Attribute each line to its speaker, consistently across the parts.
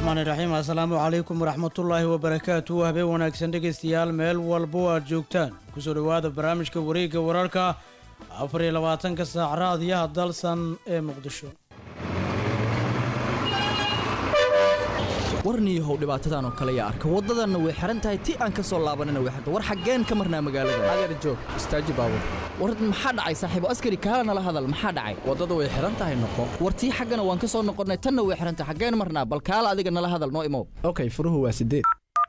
Speaker 1: raxmaan iraxiim assalaamu calaykum waraxmatullaahi wabarakaatu habeen wanaagsan dhegaystayaal meel walbo aad joogtaan kusoo dhowaada barnaamijka wareegga wararka afar iyo labaatanka saac raadiyaha dalsan ee muqdisho
Speaker 2: warniihow dhibaatadan oo kale yaa arka waddadanna way xihan tahay ti aan ka soo laabanana way xirta war xaggeen ka marnaa magaalada
Speaker 3: adeer joog istaaji baabur
Speaker 2: war maxaa dhacay saaxiibo askari kaala nala hadal maxaa dhacay
Speaker 3: waddada way xihan tahay noqo
Speaker 2: war tii xaggana waan ka soo noqonnay tanna way xihan tahay xaggeen marnaa bal kaala adiga nala hadal noo imow
Speaker 3: okay furuhu waa sideed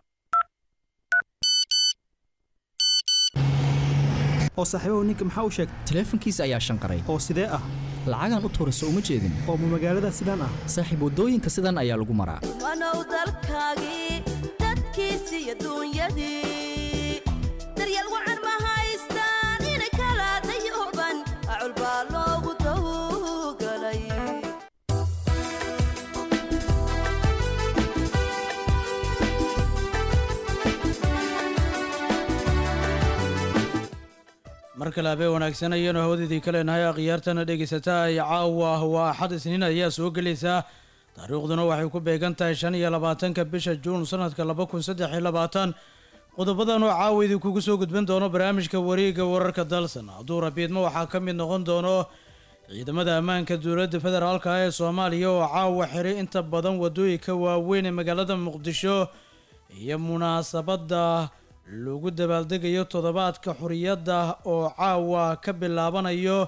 Speaker 4: oo saaxiibahu ninka maxaa u sheegtay
Speaker 2: taleefankiisa ayaa shanqaray
Speaker 4: oo sidee ah
Speaker 2: lacagaan u tuura soo uma jeedin
Speaker 4: oo ma magaalada sidaan ah
Speaker 2: saaxiib waddooyinka sidan ayaa lagu maraa
Speaker 5: wanow dalkaagii dadkiisi iyo duunyadii daryeel wacan ma haystaan inay kala dayooban acul baa loogu dawgalay
Speaker 1: mar kale habeen wanaagsan ayaanu hawadeedii ka leenahay akhyaartana dhegaysataa ay caawa waa axad isniin ayaa soo gelaysaa taariikhduna waxay ku beegan tahay shan iyo labaatanka bisha juun sanadka laba kun saddex iyo labaatan qodobadan oo caawa idinkugu soo gudban doono barnaamijka wareegga wararka dalsan hadduu rabiidmo waxaa ka mid noqon doono ciidamada ammaanka dowladda federaalka ee soomaaliya oo caawa xiray inta badan waddooyinka waaweyn ee magaalada muqdisho iyo munaasabadda lagu dabaaldegayo toddobaadka xuriyadda oo caawa ka bilaabanayo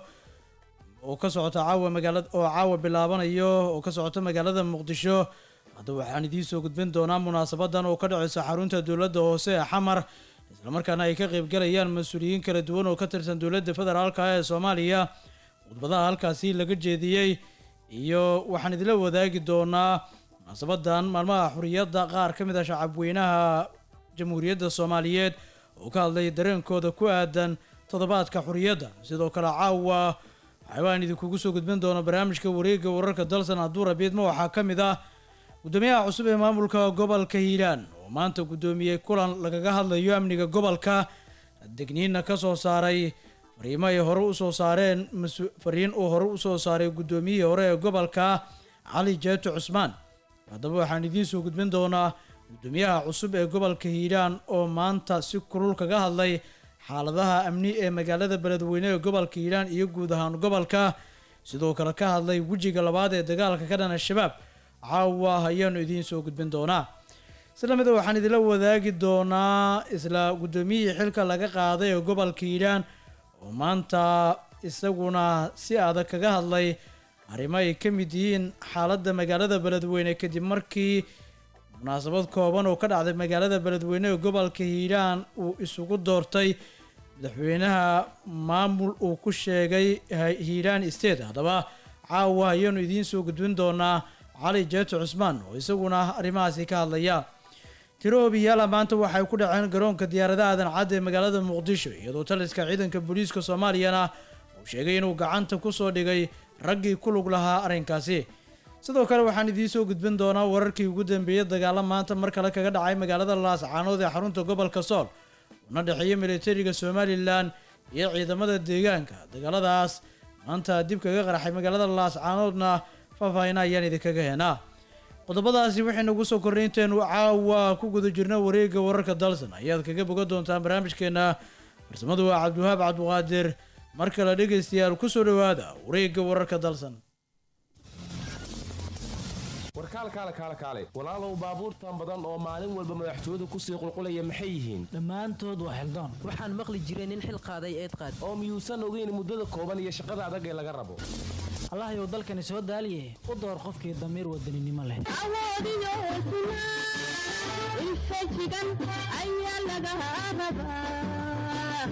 Speaker 1: oo ka socota caawa magaalada oo caawa bilaabanayo oo ka socota magaalada muqdisho hadda waxaan idiin soo gudbin doonaa munaasabadan oo ka dhaceysa xarunta dowladda hoose ee xamar islamarkaana ay ka qeybgalayaan mas-uuliyiin kala duwan oo ka tirsan dowladda federaalka ee soomaaliya khudbadaha halkaasi laga jeediyey iyo waxaan idila wadaagi doonaa munaasabadan maalmaha xuriyadda qaar ka mid a shacabweynaha jamhuuriyadda soomaaliyeed oo ka hadlay dareenkooda ku aadan toddobaadka xuriyadda sidoo kale caawa waxaabaan idinkugu soo gudbin doona barnaamijka wareegga wararka dalsan hadduu rabiidma waxaa ka mid ah guddoomiyaha cusub ee maamulka gobolka hiiraan oo maanta guddoomiyey kulan lagaga hadlayo amniga gobolka degniinna ka soo saaray fariimo ay hore usoo saareen fariin uu hore usoo saaray guddoomiyihii hore ee gobolka cali jeeto cusmaan haddaba waxaan idiin soo gudbin doonaa guddoomiyaha cusub ee gobolka hiiraan oo maanta si kulul kaga hadlay xaaladaha amni ee magaalada beledweyne ee gobolka hiiraan iyo guud ahaan gobolka sidoo kale ka hadlay wejiga labaad ee dagaalka ka dhan al-shabaab caawa ayaanu idiin soo gudbin doonaa isla mida waxaan idinla wadaagi doonaa isla guddoomiyihii xilka laga qaaday ee gobolka hiiraan oo maanta isaguna si adag kaga hadlay arrimo ay ka mid yihiin xaaladda magaalada beledweyne kadib markii munaasabad kooban oo ka dhacday magaalada beledweyne ee gobolka hiiraan uu isugu doortay madaxweynaha maamul uu ku sheegay hiiraan state haddaba caawa ayaanu idiin soo gudbin doonaa cali jeeto cusmaan oo isaguna arrimahaasi ka hadlaya tiro obiyaala maanta waxay ku dhaceen garoonka diyaaradaha aadan cadda ee magaalada muqdisho iyadoo taliska ciidanka booliiska soomaaliyana uu sheegay inuu gacanta kusoo dhigay raggii ku lug lahaa arrinkaasi sidoo kale waxaan idiin soo gudbin doonaa wararkii ugu dambeeyey dagaalo maanta mar kale kaga dhacay magaalada laascaanood ee xarunta gobolka sool una dhexeeya militariga somalilan iyo ciidamada deegaanka dagaaladaas maanta dib kaga qarxay magaalada laascaanoodna faahfaahina ayaan idinkaga heenaa qodobadaasi waxay nagu soo kornay inteenu caawa ku guda jirna wareegga wararka dalsan ayaad kaga boga doontaan barnaamijkeena farsamadu waa cabdiwahaab cabdiqaadir mar kale dhegaystayaal kusoo dhowaada wareegga wararka dalsan
Speaker 6: warkaal kaale kaale kaale walaalow baabuurtan badan oo maalin walba madaxtooyadu kusii qulqulaya maxay yihiin
Speaker 7: dhammaantood waa xildaan
Speaker 8: waxaan maqli jiray nin xil qaaday eed qaad
Speaker 6: oo miyuusan ogeyn muddada kooban iyo shaqada adag ee laga rabo
Speaker 7: allahayow dalkani soo daaliye u door qofkii damiir wadaninimo leh
Speaker 9: awoodiyo hesnaa infajigan ayaa laga rabaa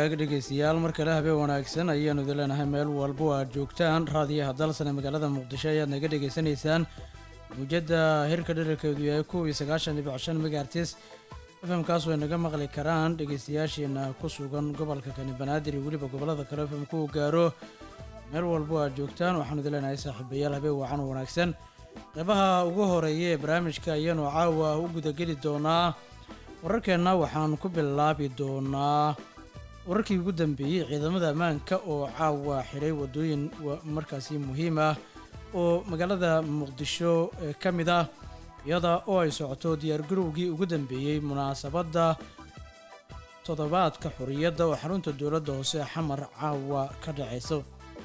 Speaker 1: hagaag dhegeystayaal mar kale habeen wanaagsan ayaanu idin leenahay meel walbo aad joogtaan raadiyaha dalsan ee magaalada muqdisho ayaad naga dhegeysanaysaan muujadda hirka dherarkeedu yahay kuw iyo sagaashan dhibic shan megaartis fmkaas way naga maqli karaan dhegeystayaasheena ku sugan gobolka kani banaadir iyo weliba gobollada kale fmku gaaro meel walbo aad joogtaan waxaanu idin leenahay saaxiibayaal habeen wacan oo wanaagsan qeybaha ugu horeeya ee barnaamijka ayaanu caawa u gudageli doonaa wararkeenna waxaan ku bilaabi doonaa wararkii ugu dambeeyey ciidamada ammaanka oo caawa xidhay waddooyin markaasi muhiim ah oo magaalada muqdisho ee ka mid ah iyada oo ay socoto diyaargarowgii ugu dambeeyey munaasabadda toddobaadka xorriyadda oo xarunta dowladda hoose xamar caawa ka dhacayso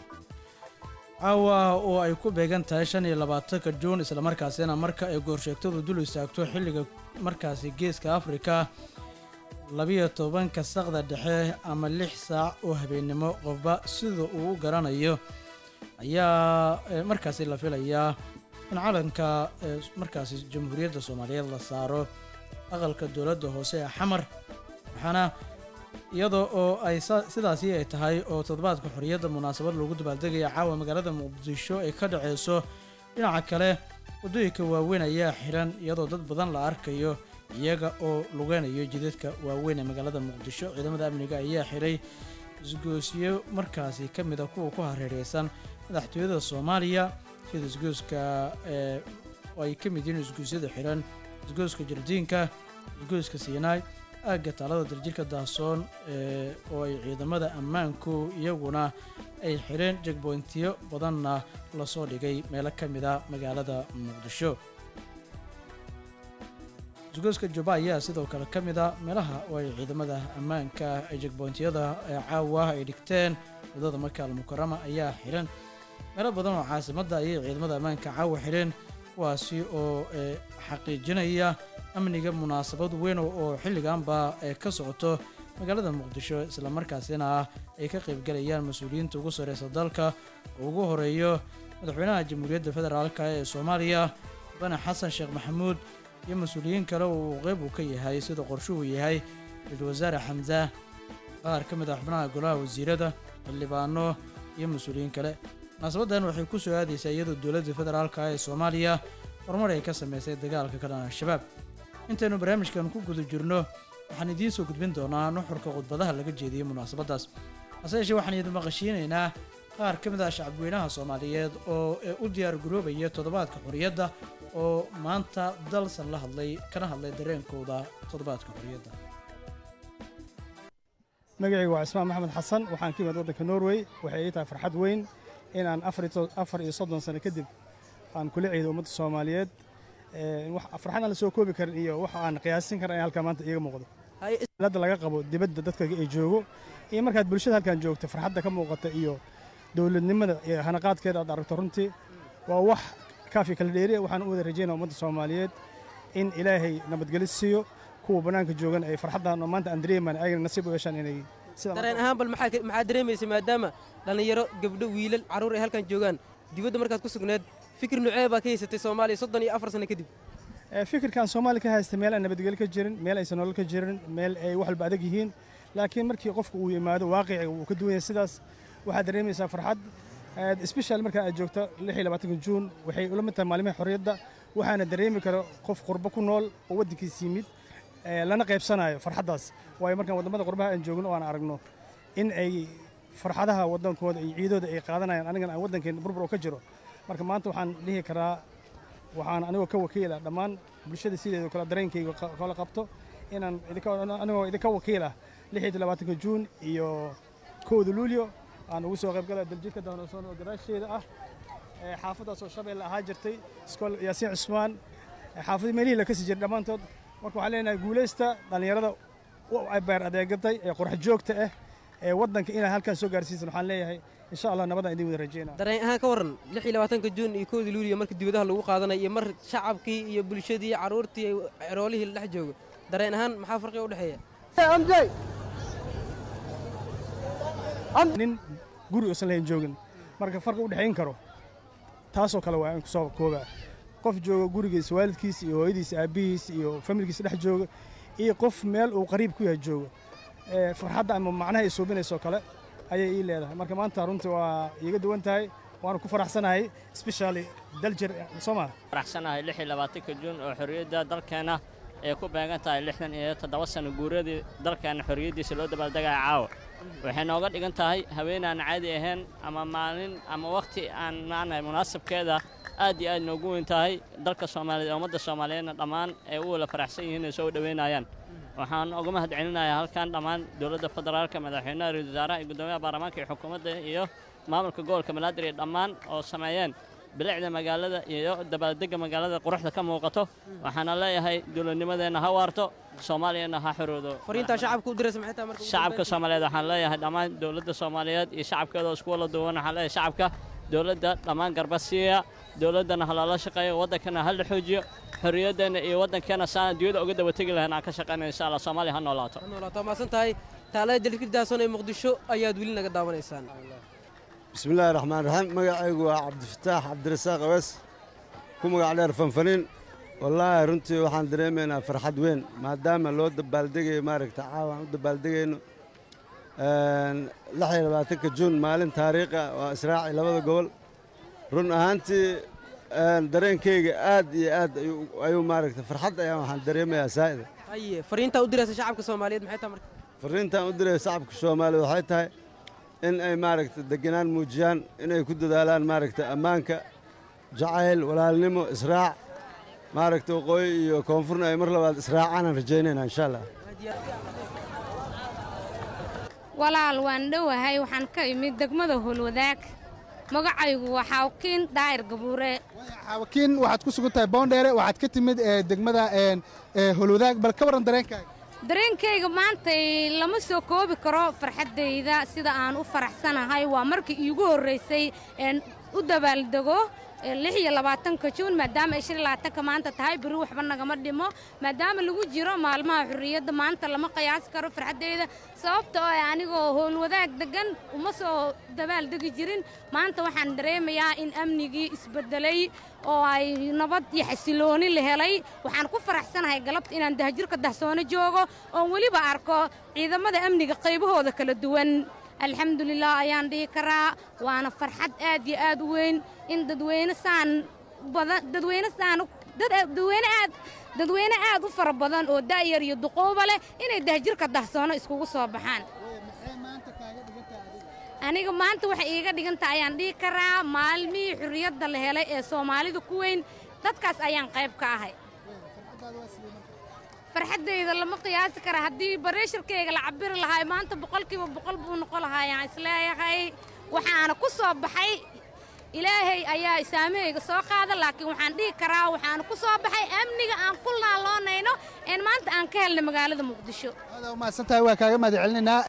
Speaker 1: caawa oo ay ku beegan tahay shan iyo labaatanka juun islamarkaasina marka ay goorsheegtadu dul istaagto xilliga markaasi geeska afrika labiyo tobanka saqda dhexe ama lix saac oo habeennimo qofba sida uu u garanayo ayaa markaasi la filayaa in calanka markaasi jamhuuriyadda soomaaliyeed la saaro aqalka dowladda hoose ee xamar waxaana iyadoo oo ay sidaasi ay tahay oo toddobaadka xorriyadda munaasabad loogu dabaaldegaya caawa magaalada muqdisho ay ka dhaceyso dhinaca kale waddooyinka waaweyn ayaa xiran iyadoo dad badan la arkayo iyaga oo lugeynayo jidadka waaweyn ee magaalada muqdisho ciidamada amniga ayaa xiray isgoosyo markaasi ka mid a kuwa ku hareereysan madaxtooyada soomaaliya sida isgooska oo ay ka mid yihiin isgoosyada xiran isgooska jardiinka isgooska siinaay aagga taalada daljirka daasoon oo ay ciidamada ammaanku iyaguna ay xireen jegboyntiyo badanna lasoo dhigay meelo ka mid a magaalada muqdisho isgooska juba ayaa sidoo kale ka mid a meelaha oo ay ciidamada ammaanka ay jegboyntiyada caawa ay dhigteen wadada makaal mukarama ayaa xiran meelo badan oo caasimadda ayay ciidamada ammaanka caawa xireen kuwaasi oo xaqiijinaya amniga munaasabad weyn oo xilliganba ka socoto magaalada muqdisho islamarkaasina ay ka qaybgalayaan mas-uuliyiinta ugu sareysa dalka oo ugu horeeyo madaxweynaha jamhuuriyadda federaalk ee soomaaliya mudane xasan sheekh maxamuud iyo mas-uuliyiin kale oo uu qeyb uu ka yahay sida qorshuhu yahay ra-iisul wasaare xamza qaar ka mid ah xubnaha golaha wasiirada xildhibaano iyo mas-uuliyiin kale munaasabadan waxay ku soo aadaysaa iyadoo dowladda federaalk ee soomaaliya horumar ay ka sameysay dagaalka ka dhan al-shabaab intaynu barnaamijkan ku guda jirno waxaan idiin soo gudbin doonaa nuxurka khudbadaha laga jeediyey munaasabaddaas hase yeeshee waxaan idin maqashiinaynaa qaar ka mid ah shacabweynaha soomaaliyeed oo u diyaar garoobaya toddobaadka xorriyadda oo maanta dalsan la hadlay kana hadlay dareenkooda toddobaadka xorriyadda
Speaker 10: magacaygu waa cismaan maxamed xasan waxaan ka imid waddanka norway waxay ii tahay farxad weyn inaan afar iyo soddon sano kadib aan kula ciido ummadda soomaaliyeed farxad aan la soo koobi karin iyo wax aan qiyaasin karin ayaa halkaa maanta iiga muuqdo hadda laga qabo dibadda dadka ay joogo iyo markaad bulshada halkan joogto farxadda ka muuqata iyo dowladnimada iyo hanaqaadkeeda aad aragto runtii waa wax kaafi kala dheeriya waxaan u wada rajaynaa ummadda soomaaliyeed in ilaahay nabadgeli siiyo kuwa bannaanka joogan ay farxaddan oo maanta aan dareemaan ayagana nasiib u yeeshaan inay
Speaker 8: dareen ahaan bal maxaa dareemaysa maadaama dhallinyaro gabdho wiilal carruur ay halkan joogaan dibadda markaad ku sugneed fikir nucee baa ka haysatay soomaaliya soddon iyo afar sano kadib
Speaker 10: fikirkan soomaaliya ka haysta meel aan nabadgelyo ka jirin meel aysan nolol ka jirin meel ay wax walba adag yihiin laakiin markii qofku uu yimaado waaqiciga uu ka duwan yahay sidaas waxaad dareemaysaa farxad sbeshal markaa aad joogto lix iyo labaatanka juun waxay ula mid tahay maalimaha xorriyadda waxaana dareemi kara qof qurbo ku nool oo waddankiis yimid lana qaybsanayo farxaddaas waayo markaan waddamada qurbaha aan joogno oo aan aragno in ay farxadaha waddankooda iyo ciidooda ay qaadanayaan anigana aan waddankeen burbur oo ka jiro marka maanta waxaan dhihi karaa waxaan anigoo ka wakiila dhammaan bulshada sideedo kale dareenkayga kala qabto inaan anigoo idinka wakiil ah lix iyo labaatanka juun iyo kowda luulyo aan ugu soo qaybgala daljirka dahnosoon oo gadaasheeda ah xaafaddaasoo shabeelle ahaa jirtay iskool yaasiin cusmaan xaafadii meelihii la kasi jiray dhammaantood marka waxaan leenahay guulaysta dhallinyarada beer adeegatay ee qurx joogta ah ee waddanka inaad halkan soo gaarsiisan waxaan leeyahay insha allah nabadaan idin wada rajeynaa
Speaker 8: dareen ahaan ka warran lix iyo labaatanka juun iyo kowda luuliya marka dibadaha lagu qaadanaya iyo mar shacabkii iyo bulshadii carruurtii ceroolihii la dhex joogo dareen ahaan maxaa farqiga u dhexeeya
Speaker 10: nin guri uusan lahayn joogin marka farqi u dhexayn karo taasoo kale waa in kusoo koobaa qof jooga gurigiisa waalidkiisa iyo hooyadiisa aabbihiisa iyo familkiisa dhex jooga iyo qof meel uu qariib ku yahay jooga ee, farxadda ama macnaha ay suubinayso kale ayay ii leedahay marka maanta runtii waa iiga duwan tahay waana ku faraxsanahay especially daljir soo maa
Speaker 11: faraxsanahay lix iyo labaatanka juun oo xorriyadda dalkeenna ay ku beegan tahay lixdan iyo toddoba sano guuradii dalkeenna xorriyaddiisa loo dabaaldegaya caawa waxay nooga dhigan tahay haween aan caadi ahayn ama maalin ama wakhti aan maanahay munaasabkeeda aad iyo aad noogu weyn tahay dalka soomaaliyeed ee ummadda soomaaliyeedna dhammaan ay u wada faraxsan yihiin ay soo dhoweynayaan waxaan uga mahad celinayaa halkan dhammaan dowladda federaalka madaxweynaha ra-iisul wasaaraha iyo guddoomiyaha baarlamaanka iyo xukuumadda iyo maamulka gobolka banaadir iyo dhammaan oo sameeyeen bilicda magaalada iyo dabaaldegga magaalada quruxda ka muuqato waxaana leeyahay dowladnimadeenna ha waarto soomaaliyana ha xoroodo
Speaker 8: fariintaa shacabka u diraysa maxay tahay marka ugu
Speaker 11: shacabka
Speaker 8: dambeyn?
Speaker 11: soomaaliyeed waxaan leeyahay dhammaan dowladda soomaaliyeed iyo shacabkeeda oo isku wada duwan waxaan leeyahay shacabka dowladda dhammaan garba siiya dowladdana ha loola shaqeeyo waddankana ha la xoojiyo xorriyaddeenna iyo waddankeena saan adduunyada uga daba tegi lahayn aan ka shaqaynaya insha allah soomaaliya ha noolaato
Speaker 8: noolaato maasan tahay taalada dalkir daason ee muqdisho ayaad weli naga daawanaysaan
Speaker 12: بسم الله الرحمن الرحيم magacaygu waa cabdifataax cabdirasaaq awees ku magac dheer fanfaniin wallaahi runtii waxaan dareemaynaa farxad weyn maadaama loo dabaaldegayo maaragta caawa aan u dabaaldegayno lix iyo labaatanka juun maalin taariikha waa israaci labada gobol run ahaantii dareenkayga aad iyo aad ayuu- ayuu maaragta farxad ayaan waxaan dareemayaa saa'ida
Speaker 8: haye fariintaa u diraysa shacabka soomaaliyeed maxay tahay marka
Speaker 12: fariintaan u diray shacabka soomaaliya waxay tahay in ay maaragta degenaan muujiyaan inay ku dadaalaan maaragta ammaanka jacayl walaalnimo israac maaragta waqooyi iyo koonfurna ay mar labaad israacaanaan rajaynaynaa insha allah
Speaker 13: walaal waan dhowahay waxaan ka imid degmada howlwadaag magacaygu waa xawkiin daahir gabuure
Speaker 14: xaawakiin waxaad ku sugan tahay boondheere waxaad ka timid ee, degmada een, ee, holwadaag bal ka waran dareenkaaga
Speaker 13: dareenkayga maantay lama soo koobi karo farxaddayda sida aan u faraxsanahay waa markii iigu horraysay een u dabaaldego ee lix iyo labaatanka juun maadaama ay shan iyo labaatanka maanta tahay beri waxba nagama dhimo maadaama lagu jiro maalmaha xurriyadda maanta lama qiyaasi karo farxaddayda sababta oo ah anigoo howlwadaag deggan uma soo dabaaldegi jirin maanta waxaan dareemayaa in amnigii isbeddelay oo ay nabad iyo xasilooni la helay waxaan ku faraxsanahay galabta inaan dahjirka dahsoono joogo oon weliba arko ciidamada amniga qaybahooda kala duwan alxamdulilah ayaan dhihi karaa waana farxad aad iyo aad u weyn in dadweyne saan badan dadweyne saan dad dadweyne aad dadweyne aad u fara badan oo da'yar iyo duqooba leh inay dahjirka dahsoono iskugu soo baxaan aniga maanta waxay iiga dhiganta ayaan dhihi karaa maalmihii xurriyadda la helay ee soomaalida ku weyn dadkaas ayaan qayb ka ahay farxaddayda lama qiyaasi kara haddii bareesharkayga la cabiri lahaa maanta boqolkiiba boqol buu noqon lahaa ayaan isleeyahay waxaana ku soo baxay ilaahay ayaa isaamahayga soo qaada laakiin waxaan dhihi karaa waxaana ku soo baxay amniga aan ku laaloonayno een maanta aan ka helnay magaalada muqdisho
Speaker 14: adaa umahadsan tahay waa kaaga mahad celinaynaa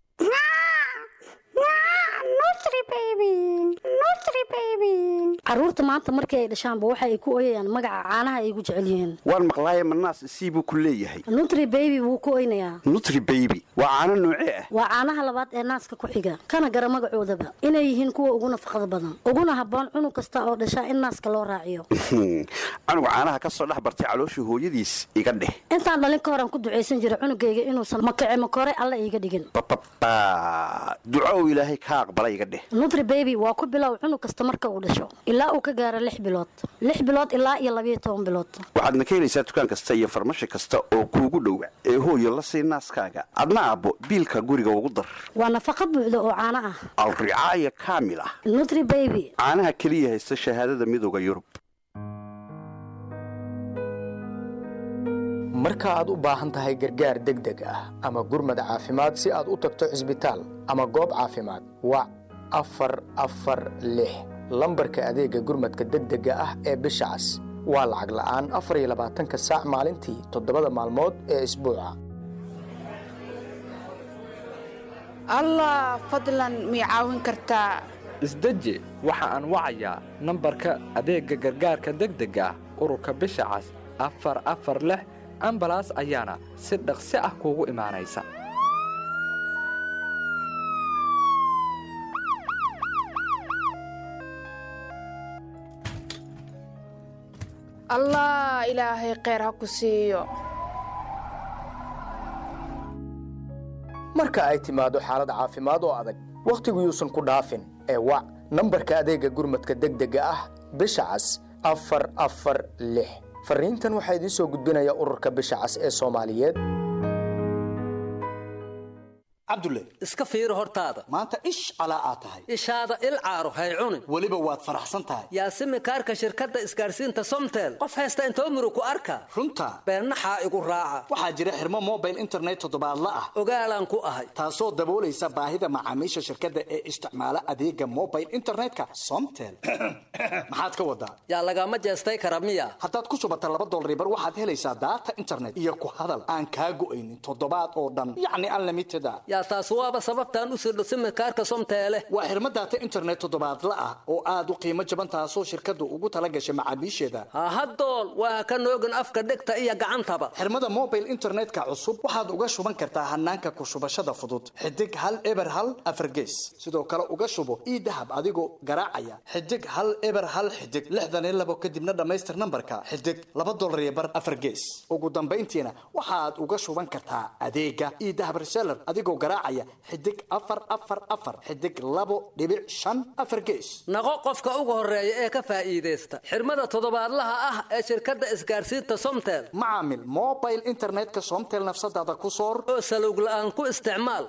Speaker 15: caruurta maanta markii ay dhashaanba waxa ay ku oyayaan magaca caanaha ay ugu jecel yihiin
Speaker 16: waan maqlaaye manaas sii buu ku leeyahay
Speaker 15: nutri baby wuu ku oynayaa
Speaker 16: nutri baby waa caano noocee ah
Speaker 15: waa caanaha labaad ee naaska ku xiga kana gara magacoodaba inay yihiin kuwa ugu nafaqada badan uguna habboon cunug kasta oo dhashaa in naaska loo raaciyo
Speaker 16: canuga caanaha ka soo dhex bartay calooshii hooyadiis iga dheh
Speaker 15: intaan dhalin ka horaan ku ducaysan jiray cunugayga inuusan makace makore alla iiga dhigin
Speaker 16: bababa duco uu ilaahay ka aqbala iga dheh
Speaker 15: nutri baby waa ku bilow cunug kasta marka uu dhasho ilaa uu ka gaaro lix bilood lix bilood ilaa iyo labayo toban bilood
Speaker 16: waxaadna ka helaysaa dukaan kasta iyo farmashi kasta oo kuugu dhowa ee hooyo la sii naaskaaga adna aabbo biilka guriga ugu dar
Speaker 15: waa nafaqa buuxda oo caano ah
Speaker 16: alricaaya kaamil ah
Speaker 15: nutri baby
Speaker 16: caanaha keliya haysta shahaadada midooda yurub
Speaker 3: marka aad u baahan tahay gargaar degdeg ah ama gurmad caafimaad si aad u tagto cisbitaal ama goob caafimaad wac afar afar lix lambarka adeega gurmadka degdega ah ee bisha cas waa lacag la'aan afar iyo labaatanka saac maalintii toddobada maalmood ee isbuuca
Speaker 17: allah fadlan mii caawin kartaa
Speaker 18: isdeji waxa aan wacayaa nambarka adeegga gargaarka degdega ah ururka bisha cas afar afar lix ambalaas ayaana si dhaqsi ah kuugu imaanaysa
Speaker 17: allah ilaahay kheyr ha ku siiyo
Speaker 3: marka ay timaado xaalad caafimaad oo adag wakhtigu yuusan ku dhaafin ee wac nambarka adeega gurmadka degdega ah bisha cas afar afar lix fariintan waxaa idiin soo gudbinaya ururka bisha cas ee soomaaliyeed
Speaker 19: cabdulle
Speaker 20: iska fiiri hortaada
Speaker 19: maanta ish calaa aad tahay
Speaker 20: ishaada il caaro hay cunin
Speaker 19: weliba waad faraxsan tahay
Speaker 20: yaasimi kaarka shirkadda isgaarsiinta somtel qof haysta intoo murug ku arka
Speaker 19: runta
Speaker 20: beennaxaa igu raaca
Speaker 19: waxaa jira xirmo mobile internet toddobaadla ah
Speaker 20: ogaalaan ku ahay
Speaker 19: taasoo daboolaysa baahida macaamiisha shirkadda ee isticmaala adeega mobile internetka somtel maxaad ka wadaa
Speaker 20: yaa lagama jeestay kara miya
Speaker 19: haddaad ku shubata laba dolaribar waxaad helaysaa daata internet iyo ku hadal aan kaa go'aynin toddobaad oo dhan yacni unlimited a
Speaker 20: yaa taas waaba sababtaan u sirdho simikaarka somteele
Speaker 19: waa xirmo daata internet toddobaadla ah oo aad u qiimo jaban taasoo shirkaddu ugu tala gashay macaamiisheeda
Speaker 20: hahadool waa ka noogin afka dhegta iyo gacantaba
Speaker 19: xirmada mobile internetka cusub waxaad uga shuban kartaa hanaanka ku shubashada fudud xidig hal eber hal afargees sidoo kale uga shubo ii dahab adigoo garaacaya xidig hal eber hal xidig lixdan iyo labo kadibna dhammaystir nambarka xidig laba dolar iyo bar afargees ugu dambayntiina waxaad uga shuban kartaa adeega ii dahab reseller adigoo garaacaya xidig afar afar afar xidig labo dhibic shan afar gees
Speaker 20: naqo qofka ugu horeeya ee ka faa'iidaysta xirmada toddobaadlaha ah ee shirkadda isgaarsiinta somtel
Speaker 19: macaamil mobile internetka somtel nafsadaada ku soor
Speaker 20: oo salowg la'aan ku isticmaal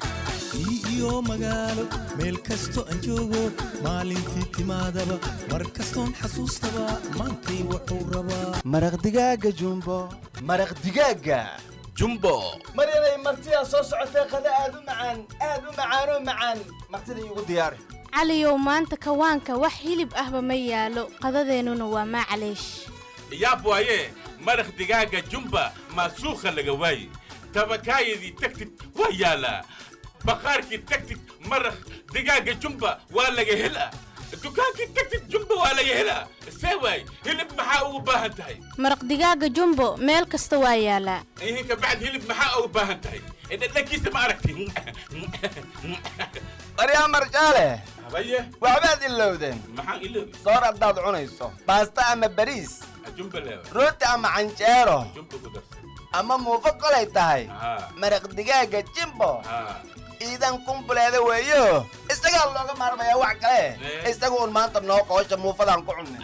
Speaker 21: iyo magaalo meel kasto aan joogo maalintii timaadaba mar kastoon xasuustaba maantay wuxuu rabaa
Speaker 22: maraq digaaga jumbo maraq digaaga
Speaker 21: jumbo
Speaker 22: maryanay martidaa soo socotee qada aad u macaan aad u macaanoo macaan martida iigu diyaari
Speaker 23: caliyow maanta kawaanka wax hilib ahba ma yaalo qadadeennuna waa maclaysh
Speaker 24: yaab waaye maraq digaaga jumba maasuukha laga waaye tabakaayadii tagtid waa yaalaa baqaarkii tagtid maraq digaaga jumba waa laga helaa dukaankii tagtid jumba waa laga helaa see waay hilib maxaa ugu baahan tahay
Speaker 23: maraq digaaga jumbo meel kasta waa yaalaa
Speaker 24: ihin kabacd hilib maxaa ugu baahan tahay dhadhankiisa ma aragti
Speaker 22: baryaa marjaale
Speaker 24: habaye
Speaker 22: waxbaad ilowdeen
Speaker 24: maxaan iloobi
Speaker 22: soor haddaad cunayso baasta ama bariis
Speaker 24: jumba leewa
Speaker 22: rooti ama canjeero
Speaker 24: jumba ku darsan
Speaker 22: ama muufo kolay tahay
Speaker 24: haa
Speaker 22: maraq digaaga jimbo
Speaker 24: haa
Speaker 22: iidan kumbuleeda weeyo isagaa looga maarmayaa wax kale isaga un maanta noo qoosha muufadaan ku cunnay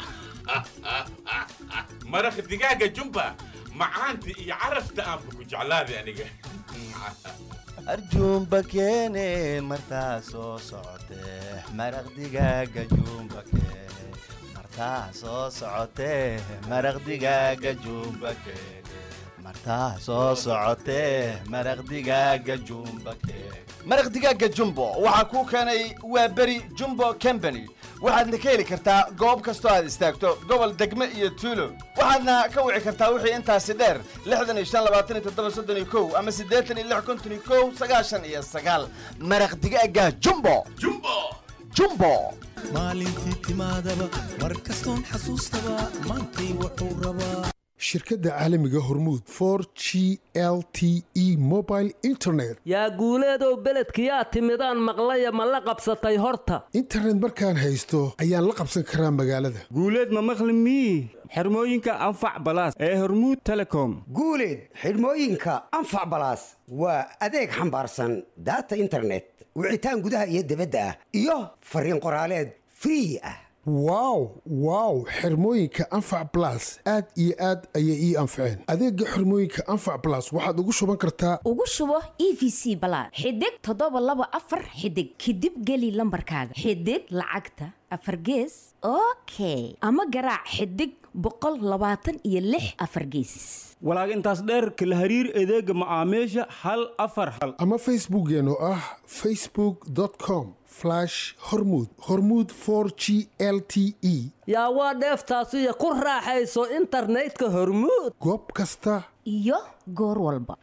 Speaker 24: maraq digaaga jumba macaanta iyo carafta aanba ku jeclaaday aniga
Speaker 22: arjuumba keene martaa soo socotee maraq digaaga juumba keene martaa soo socotee maraq digaaga juumba keene martaa soo socotee maraq digaaga jumba keene maraq digaaga jumbo waxaa kuu keenay waa beri jumbo company waxaadna ka heli kartaa goob kastoo aad istaagto gobol degme iyo tuulo waxaadna ka wici kartaa wixii intaasi dheer lixdan iyo shan labaatan iyo toddoba soddon iyo kow ama siddeetan iyo lix konton iyo kow sagaashan iyo sagaal maraq digaaga jumbo
Speaker 24: jumbo
Speaker 22: jumbo
Speaker 21: maalintii timaadaba mar kastoon xasuustaba maantay wuxuu rabaa
Speaker 25: shirkadda caalamiga hormuud for g l t e mobile internet
Speaker 20: yaa guuleedow beledkiyaa timidaan maqlaya ma la qabsatay horta
Speaker 25: internet markaan haysto ayaan la qabsan karaa magaalada
Speaker 26: guuleed ma maqli mii xirmooyinka anfac balaas ee hormuud telecom
Speaker 27: guuleed xidhmooyinka anfac balaas waa adeeg xambaarsan daata internet wicitaan gudaha iyo dibadda ah iyo fariin qoraaleed free ah
Speaker 25: wow wow xirmooyinka anfac blas aad iyo aad ayay ii anfaceen adeega xirmooyinka anfac blas waxaad ugu shuban kartaa
Speaker 28: ugu shubo e v c balaad xidig toddoba laba afar xidig kadib geli lambarkaaga xidig lacagta afar gees okay ama garaac xidig boqol labaatan iyo lix afar gees
Speaker 26: walaag intaas dheerka la hariir adeega macaamiisha hal afar hal
Speaker 25: ama facebookkeen oo ah facebook com hormud hormud for g l t e
Speaker 20: yaa waa dheeftaasiyo ku raaxayso internetka hormuud
Speaker 25: goob kasta
Speaker 28: iyo goor walba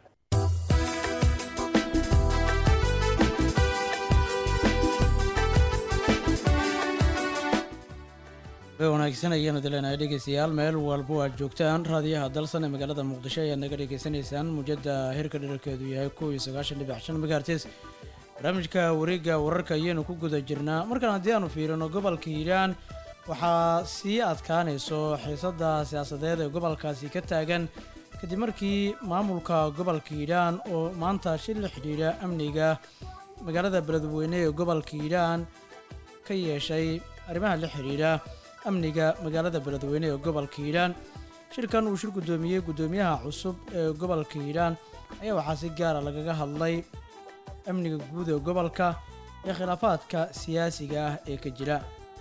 Speaker 1: wanaagsan ayaanu dilenahay dhegeystayaal meel walba aad joogtaan raadiyaha dalsan ee magaalada muqdisho ayaad naga dhegeysanaysaan muujada hirka dherarkeedu yahay kow iyo sagaashan dhibic shan megahertes barnaamijka wareegga wararka ayaynu ku guda jirnaa markaan haddii aanu fiirino gobolka hiiraan waxaa sii adkaanayso xiisada siyaasadeed ee gobolkaasi ka taagan kadib markii maamulka gobolka hiiraan oo maanta shil la xidhiidha amniga magaalada beledweyne ee gobolka hiiraan ka yeeshay arrimaha la xidhiidha amniga magaalada beledweyne ee gobolka hiiraan shirkan uu shir guddoomiyey guddoomiyaha cusub ee gobolka hiiraan ayaa waxaa si gaara lagaga hadlay amniga guud ee gobolka iyo khilaafaadka siyaasiga ah ee ka jira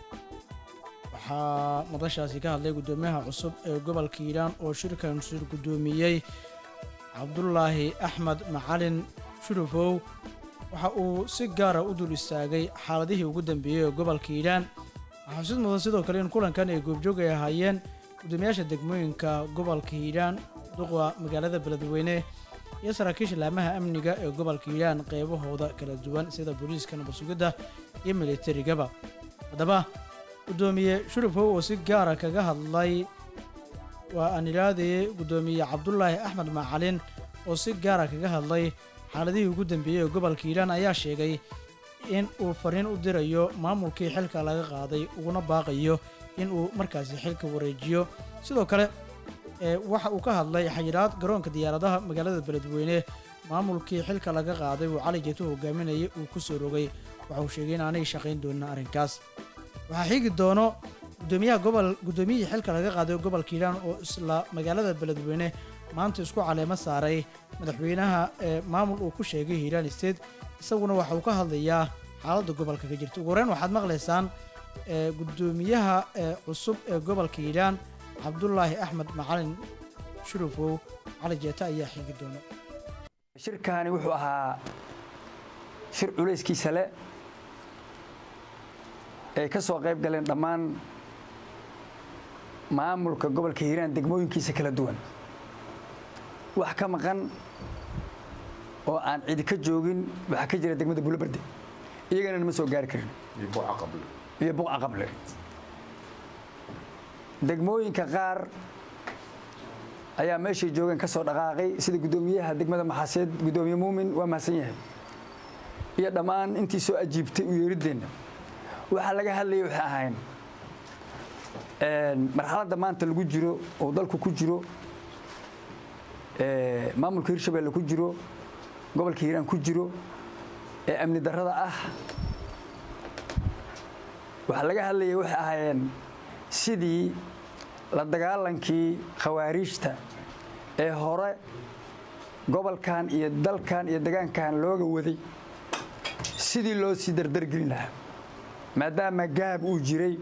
Speaker 1: waxaa madashaasi ka hadlay guddoomiyaha cusub ee gobolka hiiraan oo shirkan shir guddoomiyey cabdulaahi axmed macalin shurufow waxa uu si gaara u dul istaagay xaaladihii ugu dambeeyey ee gobolka hiiraan waxaa xusid mudan sidoo kale in kulankan ay goobjoog ay ahaayeen guddoomiyaasha degmooyinka gobolka hiiraan duqa magaalada beledweyne iyo saraakiisha laamaha amniga ee gobolka hiiraan qeybahooda kala duwan sida booliiska nabadsugidda iyo militarigaba haddaba guddoomiye shurufow oo si gaara kaga hadlay waa aan ilaadayey guddoomiye cabdulaahi axmed macalin oo si gaara kaga hadlay xaaladihii ugu dambeeyey ee gobolka hiiraan ayaa sheegay in uu fariin u dirayo maamulkii xilka laga qaaday uguna baaqayo in uu markaasi xilka wareejiyo sidoo kale ee waxa uu ka hadlay xayiraad garoonka diyaaradaha magaalada beledweyne maamulkii xilka laga qaaday uu cali jeeto hogaaminayay uu ku soo rogay waxa uu sheegay in aanay shaqayn doonin arrinkaas waxaa xigi doono gudoomiyaha gobol guddoomiyihii xilka laga qaaday gobolka hiiraan oo isla magaalada beledweyne maanta isku caleemo saaray madaxweynaha ee maamul uu ku sheegay hiiraan state isaguna waxa uu ka hadlayaa xaaladda gobolka ka jirta ugu horeyn waxaad maqlaysaan ee guddoomiyaha ee cusub ee gobolka hiiraan cabdulaahi axmed macalin shurufow cali jeeta ayaa xigi doona
Speaker 2: shirkani wuxuu ahaa shir culayskiisa le ay ka soo qayb galeen dhammaan maamulka gobolka hiiraan degmooyinkiisa kala duwan wax ka maqan oo aan cidi ka joogin waxaa ka jira degmada bulobarde iyagana nama soo gaari karin iyo buqa qable degmooyinka qaar ayaa meeshay joogeen ka soo dhaqaaqay sida guddoomiyaha degmada maxaaseed guddoomiye muumin waa mahadsan yahay iyo dhammaan intii soo ajiibtay u yeeriddeenna waxaa laga hadlayay waxay ahayn marxaladda maanta lagu jiro oo dalku ku jiro maamulka hirshabelle ku jiro gobolka hiiraan ku jiro ee amni darrada ah waxaa laga hadlayay waxay ahaayeen sidii la dagaalankii khawaariijta ee hore gobolkan iyo dalkan iyo degaankan looga waday sidii loo sii dardargelin lahaa maadaama gaab uu jiray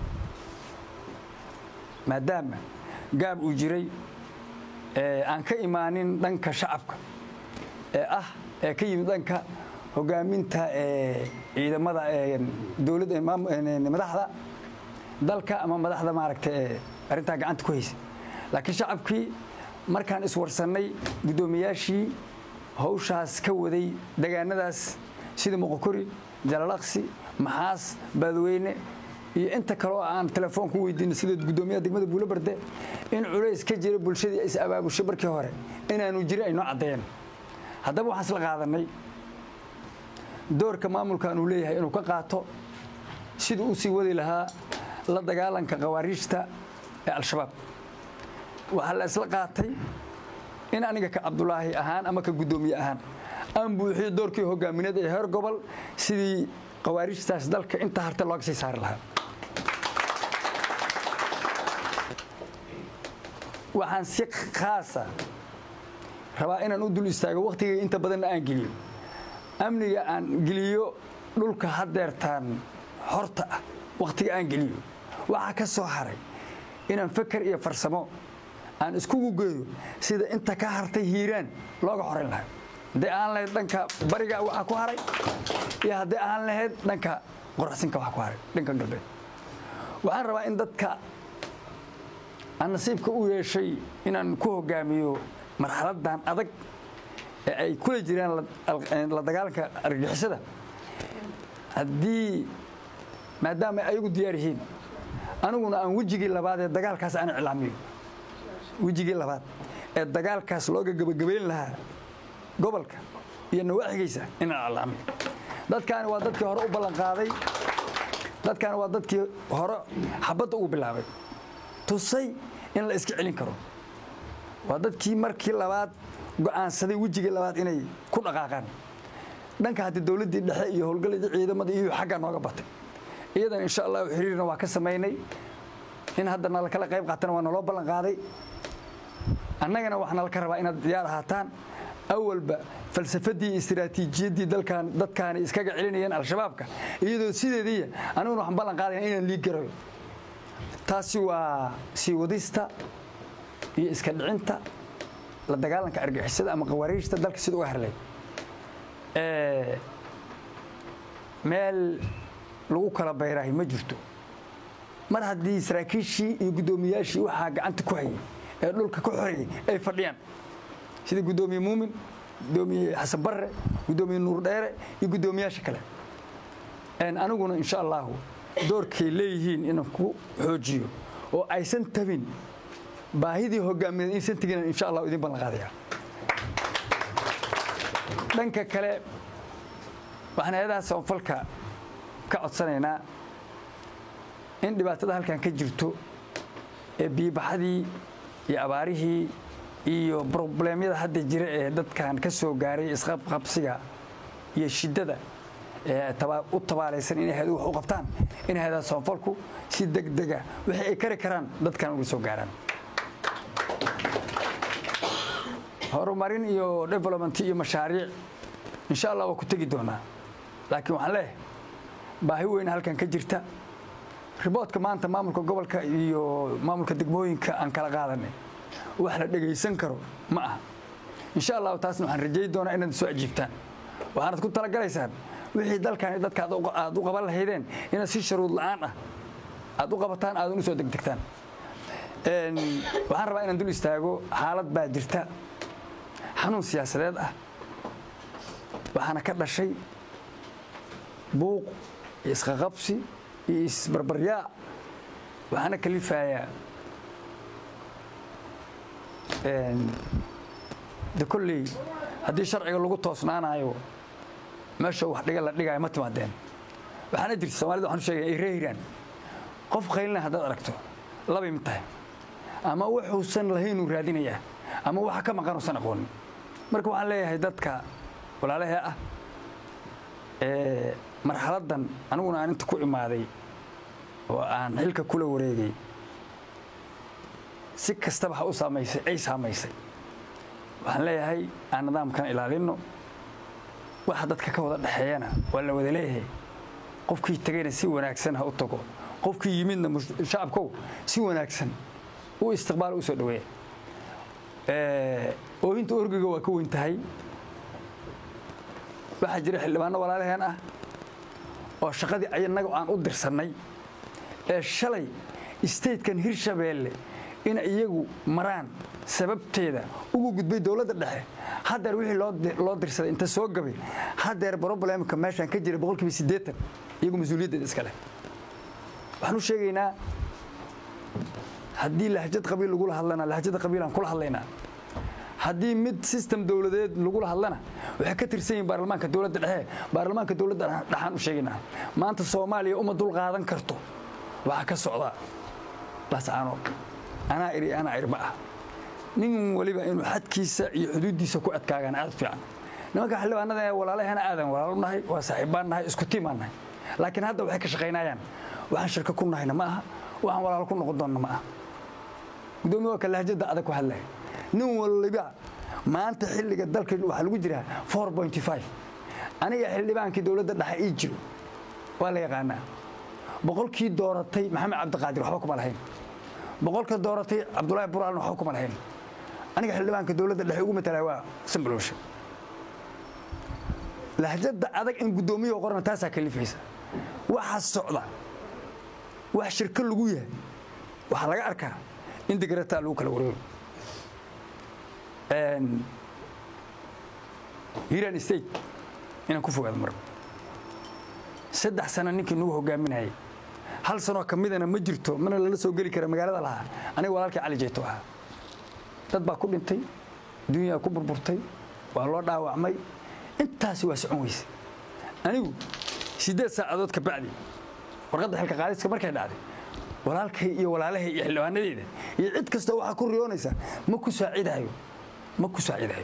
Speaker 2: maadaama gaab uu jiray aan ka imaanin dhanka shacabka ee ah ee ka yimid dhanka hogaaminta ciidamada dowladda madaxda dalka ama madaxda maaragta ee arrintaa gacanta ku haysa laakiin shacabkii markaan iswarsannay guddoomiyaashii hawshaas ka waday degaanadaas sida muqokori jalalaqsi maxaas baadweyne iyo inta kaleo aan telefoon ku weydiino sida guddoomiyaha degmada buulobarde in culays ka jira bulshadii is abaabushay markii hore inaanu jirin ay noo caddeeyeen haddaba waxaan isla qaadannay doorka maamulkan uu leeyahay inuu ka qaato siduu u sii wadi lahaa la dagaalanka khawaariijta ee al-shabaab waxaa la isla qaatay in aniga ka cabdulaahi ahaan ama ka guddoomiye ahaan aan buuxiyo doorkii hogaamineed ee heer gobol sidii khawaariijtaas dalka inta harta looga sii saari lahaa waxaan si khaasa rabaa inaan u dul istaago wakhtigayga inta badanna aan geliyo amniga aan geliyo dhulka haddeertaan horta ah wakhtiga aan geliyo waxaa ka soo haray inaan feker iyo farsamo aan iskugu geeyo sida inta ka hartay hiiraan looga xorayn lahaa haddii aan lahayd dhanka bariga waxaa ku haray iyo haddii aan lahayd dhanka qoraxsinka waxaa ku haray dhanka galbeed waxaan rabaa in dadka aan nasiibka u yeeshay inaan ku hogaamiyo marxaladdan adag ee ay kula jiraan la dagaalanka argagixisada haddii maadaama ay ayagu diyaar yihiin aniguna aan wejigii labaad ee dagaalkaas aan iclaamiyo wejigii labaad ee dagaalkaas looga gebagabayn lahaa gobolka iyo nawaaxigaysa inaan iclaamiyo dadkaani waa dadkii hore u ballanqaaday dadkaani waa dadkii hore xabadda ugu bilaabay tusay in la iska celin karo waa dadkii markii labaad go'aansaday wejigii labaad inay ku dhaqaaqaan dhanka hadda dowladdii dhexe iyo howlgalladii ciidamada iyo xagga nooga batay iyadan insha allahu xiriirna waa ka samaynay in hadda nala kala qayb qaatana waa naloo ballan qaaday annagana waxaa nala ka rabaa inaad diyaar ahaataan awalba falsafadii iyo istiraatiijiyaddii dalkan dadkaani iskaga celinayeen al-shabaabka iyadoo sideediiya aniguna waxaan ballan qaadayna inaan liig garayo taasi waa sii wadista iyo iska dhicinta la dagaalanka argixisada ama qawaariijta dalka sida uga harlay meel lagu kala bayrahay ma jirto mar haddii saraakiishii iyo guddoomiyaashii waxaa gacanta ku hayay ee dhulka ka xoreeyey ay fadhiyaan sida guddoomiye muumin guddoomiye xasan barre guddoomiye nuur dheere iyo guddoomiyaasha kale aniguna insha allahu doorkay leeyihiin inaan ku xoojiyo oo aysan tabin baahidii hogaamineed inaysan tegin insha allahu idin ballan qaadaya dhanka kale waxaan hay-adaha samafalka ka codsanaynaa in dhibaatada halkan ka jirto ee biibaxadii iyo abaarihii iyo brobleemyada hadda jira ee dadkan ka soo gaaray isqabqabsiga iyo shiddada ee u tabaalaysan inay hay-adu wax u qabtaan in hay-adaha samafalku si degdega wixii ay kari karaan dadkan uga soo gaaraan horumarin iyo development iyo mashaariic insha allah waa ku tegi doonaa laakiin waxaan leeyahay baahi weyna halkan ka jirta riboodka maanta maamulka gobolka iyo maamulka degmooyinka aan kala qaadanay wax la dhegaysan karo ma aha insha allahu taasna waxaan rajay doonaa inaad soo ajiibtaan waxaanad ku talagalaysaan wixii dalkan dadka aad u qaban lahaydeen inaad si sharuud la'aan ah aad u qabataan aadan u soo degdegtaan waxaan rabaa inaan dul istaago xaalad baa jirta xanuun siyaasadeed ah waxaana ka dhashay buuq iyo isqaqabsi iyo isbarbaryaac waxaana kalifayaa de kolley haddii sharciga lagu toosnaanayo meesha wax dhiga la dhigaayo ma timaadeen waxaana jirta somalida waxaan u sheegaya ay reehiraan qof qaylina haddaad aragto labay mid tahay ama wuxuusan lahaynuu raadinayaa ama waxa ka maqan uusan aqoonin marka waxaan leeyahay dadka walaalahee ah ee marxaladdan aniguna aan inta ku imaaday oo aan xilka kula wareegay si kastaba ha u saamaysay ay saamaysay waxaan leeyahay aan nidaamkan ilaalinno waxa dadka ka wada dhexeeyana waa la wada leeyahay qofkii tegayna si wanaagsan ha u tago qofkii yimidna shacabkow si wanaagsan u istiqbaal u soo dhaweeya oohinta orgiga waa ka weyn tahay waxaa jira xildhibaano walaalaheen ah oo shaqadii ayanaga aan u dirsannay ee shalay statekan hirshabeelle in iyagu maraan sababteeda ugu gudbay dowladda dhexe haddeer wixii loo dirsaday inta soo gabay haddeer broblemka meeshaan ka jira boqolkiiba siddeetan iyagu mas-uuliyaddeeda iska leh waxaan u sheegaynaa haddii lahjad qabiil lagula hadlana lahjada qabiilaan kula hadlaynaa haddii mid system dowladeed lagula hadlana waxay ka tirsan yihin baarlamaanka dowladda dhexe baarlamaanka dowladda dhexaan u sheegaynaa maanta soomaaliya uma dul qaadan karto waxaa ka socda lascaano anaa iri anaa iri ma ah nin waliba inuu xadkiisa iyo xuduuddiisa ku adkaagaan aad fiican nimanka xildhibaanada ee walaalahana aadan walaalo nahay waa saaxiibbaan nahay isku tiimaan nahay laakiin hadda waxay ka shaqaynayaan waxaan shirka ku nahayna ma aha waxaan walaalo ku noqon doonna ma aha gudoomiye waa ka lahjada adag ku hadlaya nin waliba maanta xilliga dalka waxaa lagu jiraa aniga xildhibaankii dowladda dhexe ii jiro waa la yaqaanaa boqolkii dooratay maxamed cabdiqaadir waxba kuma lahayn boqolka dooratay cabdulaahi buraalna waxba kuma lahayn aniga xildhibaanka dowladda dhexe ugu matalaa waa sambalowshe lahjada adag in guddoomiyaha qorna taasaa kalifaysa waxaa socda wax shirko lagu yahay waxaa laga arkaa in degrataa lagu kala wareego hiran state inaan ku fogaado mar saddex sano ninkii nagu hogaaminayay hal sanoo ka midana ma jirto mana lala soo geli kara magaalada lahaa aniga walaalkii cali jeyto ahaa dad baa ku dhintay dunyaa ku burburtay waa loo dhaawacmay intaasi waa socon weyse anigu siddeed saacadood ka bacdi warqadda xilka qaadiska markay dhacday walaalkay iyo walaalahay iyo xildhibaanadeyda iyo cid kasta waxaa ku riyoonaysa ma ku saacidayo ma ku saacidayo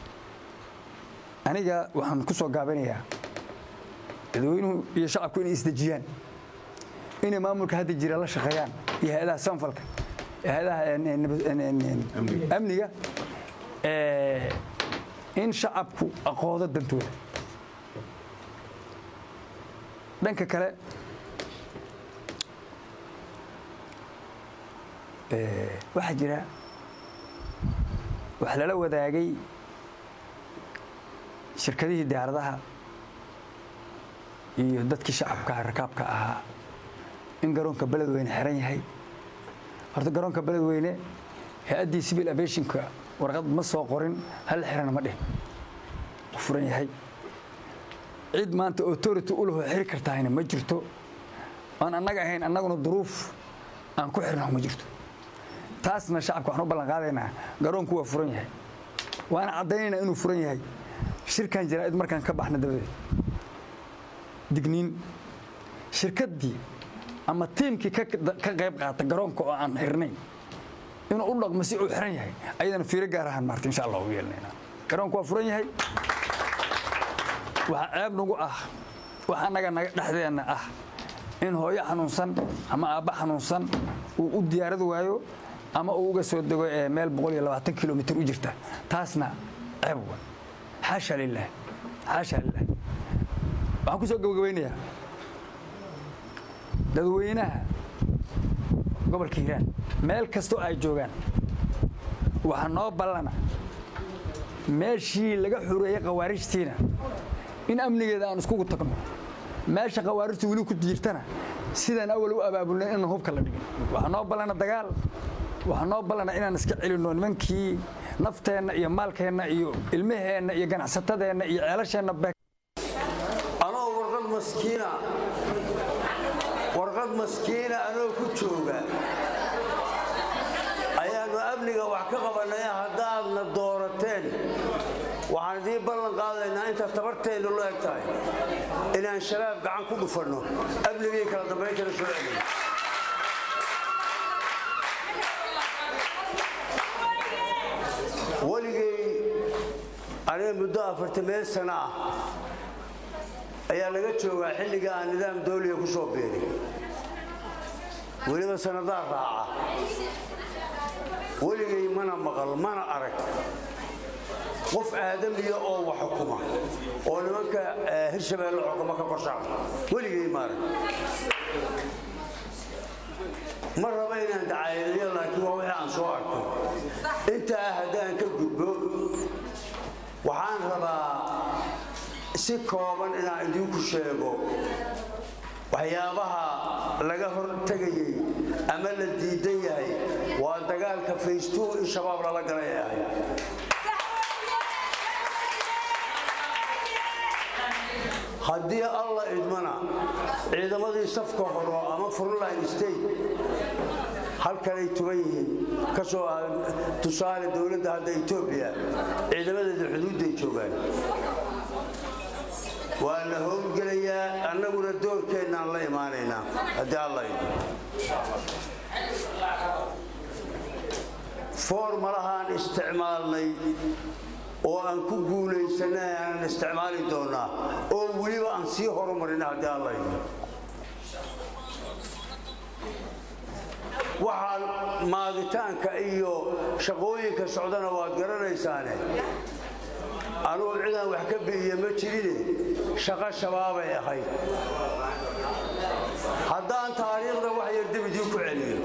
Speaker 2: aniga waxaan ku soo gaabinayaa dadweynuhu iyo shacabku inay isdejiyaan inay maamulka hadda jira la shaqeeyaan iyo hay-adaha sanfalka hay-adaha amniga in shacabku aqoodo dantooda dhanka kale waxaa jira wax lala wadaagay shirkadihii diyaaradaha iyo dadkii shacabka rakaabka ahaa in garoonka beledweyne xiran yahay horta garoonka beledweyne hay-addii civil aviationka warqad ma soo qorin hal xirana ma dhihin u furan yahay cid maanta authority u lahoo xiri kartahayna ma jirto aan annaga ahayn annaguna duruuf aan ku xirnaho ma jirto taasna shacabka waxaan u ballan qaadaynaa garoonku waa furan yahay waana caddaynaynaa inuu furan yahay shirkan jaraa'id markaan ka baxna dabadeed digniin shirkaddii ama tiimkii ka qayb qaata garoonka oo aan xirnayn inuu u dhaqmo si uu xiran yahay ayadana fiiro gaar ahaan maarta insha allah ugu yeelanaynaa garoonku waa furan yahay waxaa ceeb nagu ah wax annaga naga dhexdeenna ah in hooyo xanuunsan ama aabba xanuunsan uu u diyaarad waayo ama uu uga soo dego meel kilomitr u jirta taasna ceeb wa xaasha lilah xaasha lilah waxaan ku soo gabagabaynayaa dadweynaha gobolka hiiraan meel kastoo ay joogaan waxaa noo ballana meeshii laga xureeyey khawaarijtiina in amnigeeda aan iskugu tagno meesha khawaarijtu weli ku jirtana sidaan awal u abaabulnay inaan hubka la dhigin waxaa noo ballana dagaal waxaa noo ballana inaan iska celinno nimankii nafteenna iyo maalkeenna iyo ilmaheenna iyo ganacsatadeenna iyo ceelasheenna
Speaker 4: anoo warqad maskiina warqad maskiina anoo ku jooga ayaannu amniga wax ka qabannay haddaadna doorateen waxaan idiin ballan qaadaynaa inta tabarteennu la eg tahay inaan shabaab gacan ku dhufanno amnigii kala dambayntana soo celin weligay aniga muddo afartameen sano ah ayaa laga joogaa xilliga aan nidaam dawliga ku soo biiray weliba sannadaa raaca weligay mana maqal mana arag qof aadamiya oo wax xukuma oo nimanka hirshabeelle xukuma ka korshaca weligay maarag ma raba inaan dacaayadayo laakiin waa wixii aan soo arkay intaa haddaan ka gudbo waxaan rabaa si kooban inaan idinku sheego waxyaabaha laga hor tegayey ama la diidan yahay waa dagaalka faystuu in shabaab lala galay ahay haddii alla idmana ciidamadii safka horo ama frontline state halkanay tugan yihiin kasoo tusaale dowladda hadda etoobiya ciidamadeeda xuduudday joogaan waa la howlgelayaa annaguna doorkeennaan la imaanaynaa haddii alla idmo foormalahaan isticmaalnay oo aan ku guulaysanay aanan isticmaali doonaa oo weliba aan sii horumarina haddii alla idmo waxaa maaditaanka iyo shaqooyinka socdana waad garanaysaane anugu cidaan wax ka bi'iya ma jirine shaqo shabaabay ahayd haddaan taariikhda wax yar dib idiin ku celiyo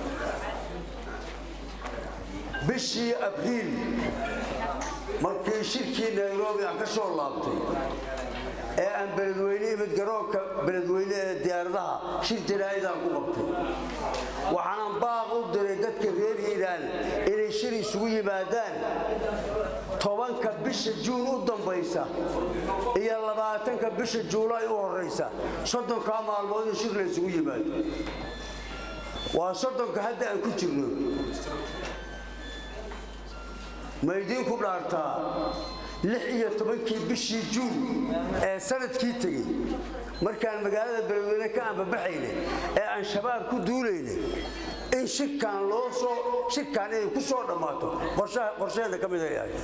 Speaker 4: bishii abriil markii shirkii nairobi aan ka soo laabtay ee aan beledweyne imid garoonka beledweyne ee diyaaradaha shir jaraa'idaan ku qabtay waxaanan baaq u diray dadka reer hiiraan inay shir isugu yimaadaan tobanka bisha juun u dambaysa iyo labaatanka bisha juulaay u horaysa soddonkaa maalmood in shir la isugu yimaado waa soddonka hadda aan ku jirno ma idiinku dhaartaa lix iyo tobankii bishii juun ee sanadkii tegey markaan magaalada beledweyne ka ambabaxaynay ee aan shabaab ku duulaynay in shirkaan loo soo shirkaan inay ku soo dhammaato qorsheeda ka mid ay ahayd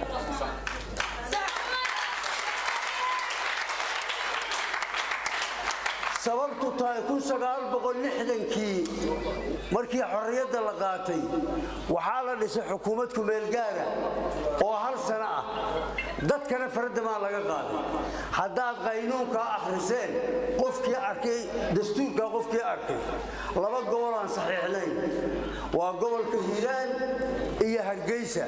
Speaker 4: sababtu tahay kii markii xorriyadda la qaatay waxaa la dhisay xukuumad kumeelgaara oo hal sano ah dadkana faradamaa laga qaaday haddaad qaynuunkaa akhriseen qofkii arkay dastuurkaa qofkii arkay laba gobol aan saxiixnayn waa gobolka hiiraan iyo hargeysa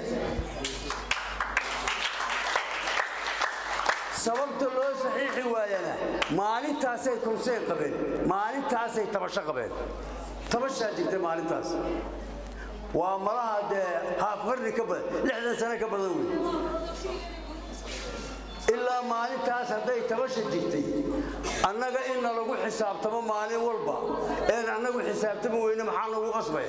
Speaker 4: sababta loo saxiixi waayana maalintaasay kurseen qabeen maalintaasay tabasho qabeen tabashaa jirta maalintaas waa malaha dee haaf qarni ka badan lixdan sano ka badan wey ilaa maalintaas hadday tabasha jirtay annaga inna lagu xisaabtamo maalin walba een annagu xisaabtami weyne maxaa nagu qasbaya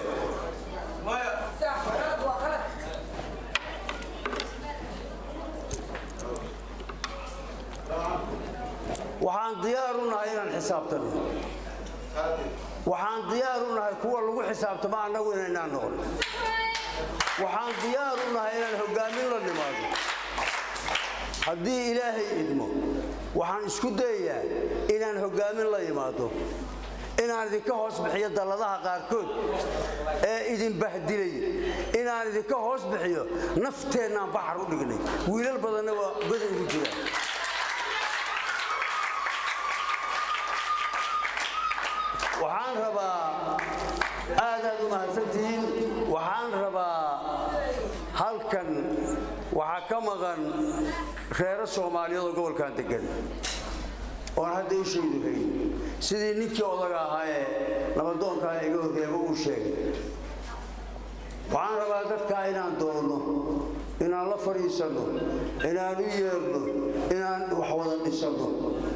Speaker 4: waxaan diyaar u nahay inaan xisaabtano waxaan diyaar u nahay kuwa lagu xisaabtamo annagu inaynaan noqon waxaan diyaar u nahay inaan hoggaamin la nimaado haddii ilaahay idmo waxaan isku dayayaa inaan hoggaamin la yimaado inaan idinka hoos bixiyo dalladaha qaarkood ee idin bahdilay inaan idinka hoos bixiyo nafteennaan baxar u dhignay wiilal badanna waa goda ugu jiraan waxaan rabaa aadaad u mahadsantihiin waxaan rabaa halkan waxaa ka maqan reero soomaaliyeed oo gobolkan degan oon hadda u sheegi hayn sidii ninkii odaga ahaa ee nabadoonkaa iga horreeba uu sheegay waxaan rabaa dadkaa inaan doonno inaan la fadhiisanno inaan u yeerno inaan wax wada dhisanno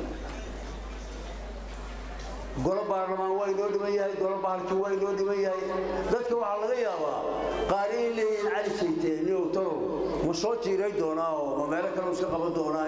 Speaker 4: golo baarlamaan waa inoo dhiman yahay golo bahalkii waa inoo dhiman yahay dadka waxaa laga yaabaa qaar inay leeyihiin cali jayte niow talow ma soo jiiray doonaa oo ma meelo kale iska qaban doonaa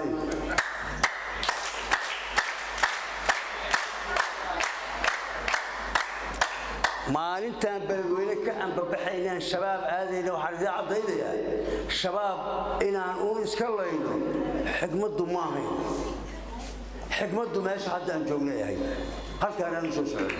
Speaker 4: maalintaan beledweyne ka ambabaxaynaan shabaab aadayna waxaan idiin caddaynayaa shabaab inaan uun iska layno xigmaddu ma ahayn xigmaddu meesha hadda aan joognay ahayd halkaan aan u soo socday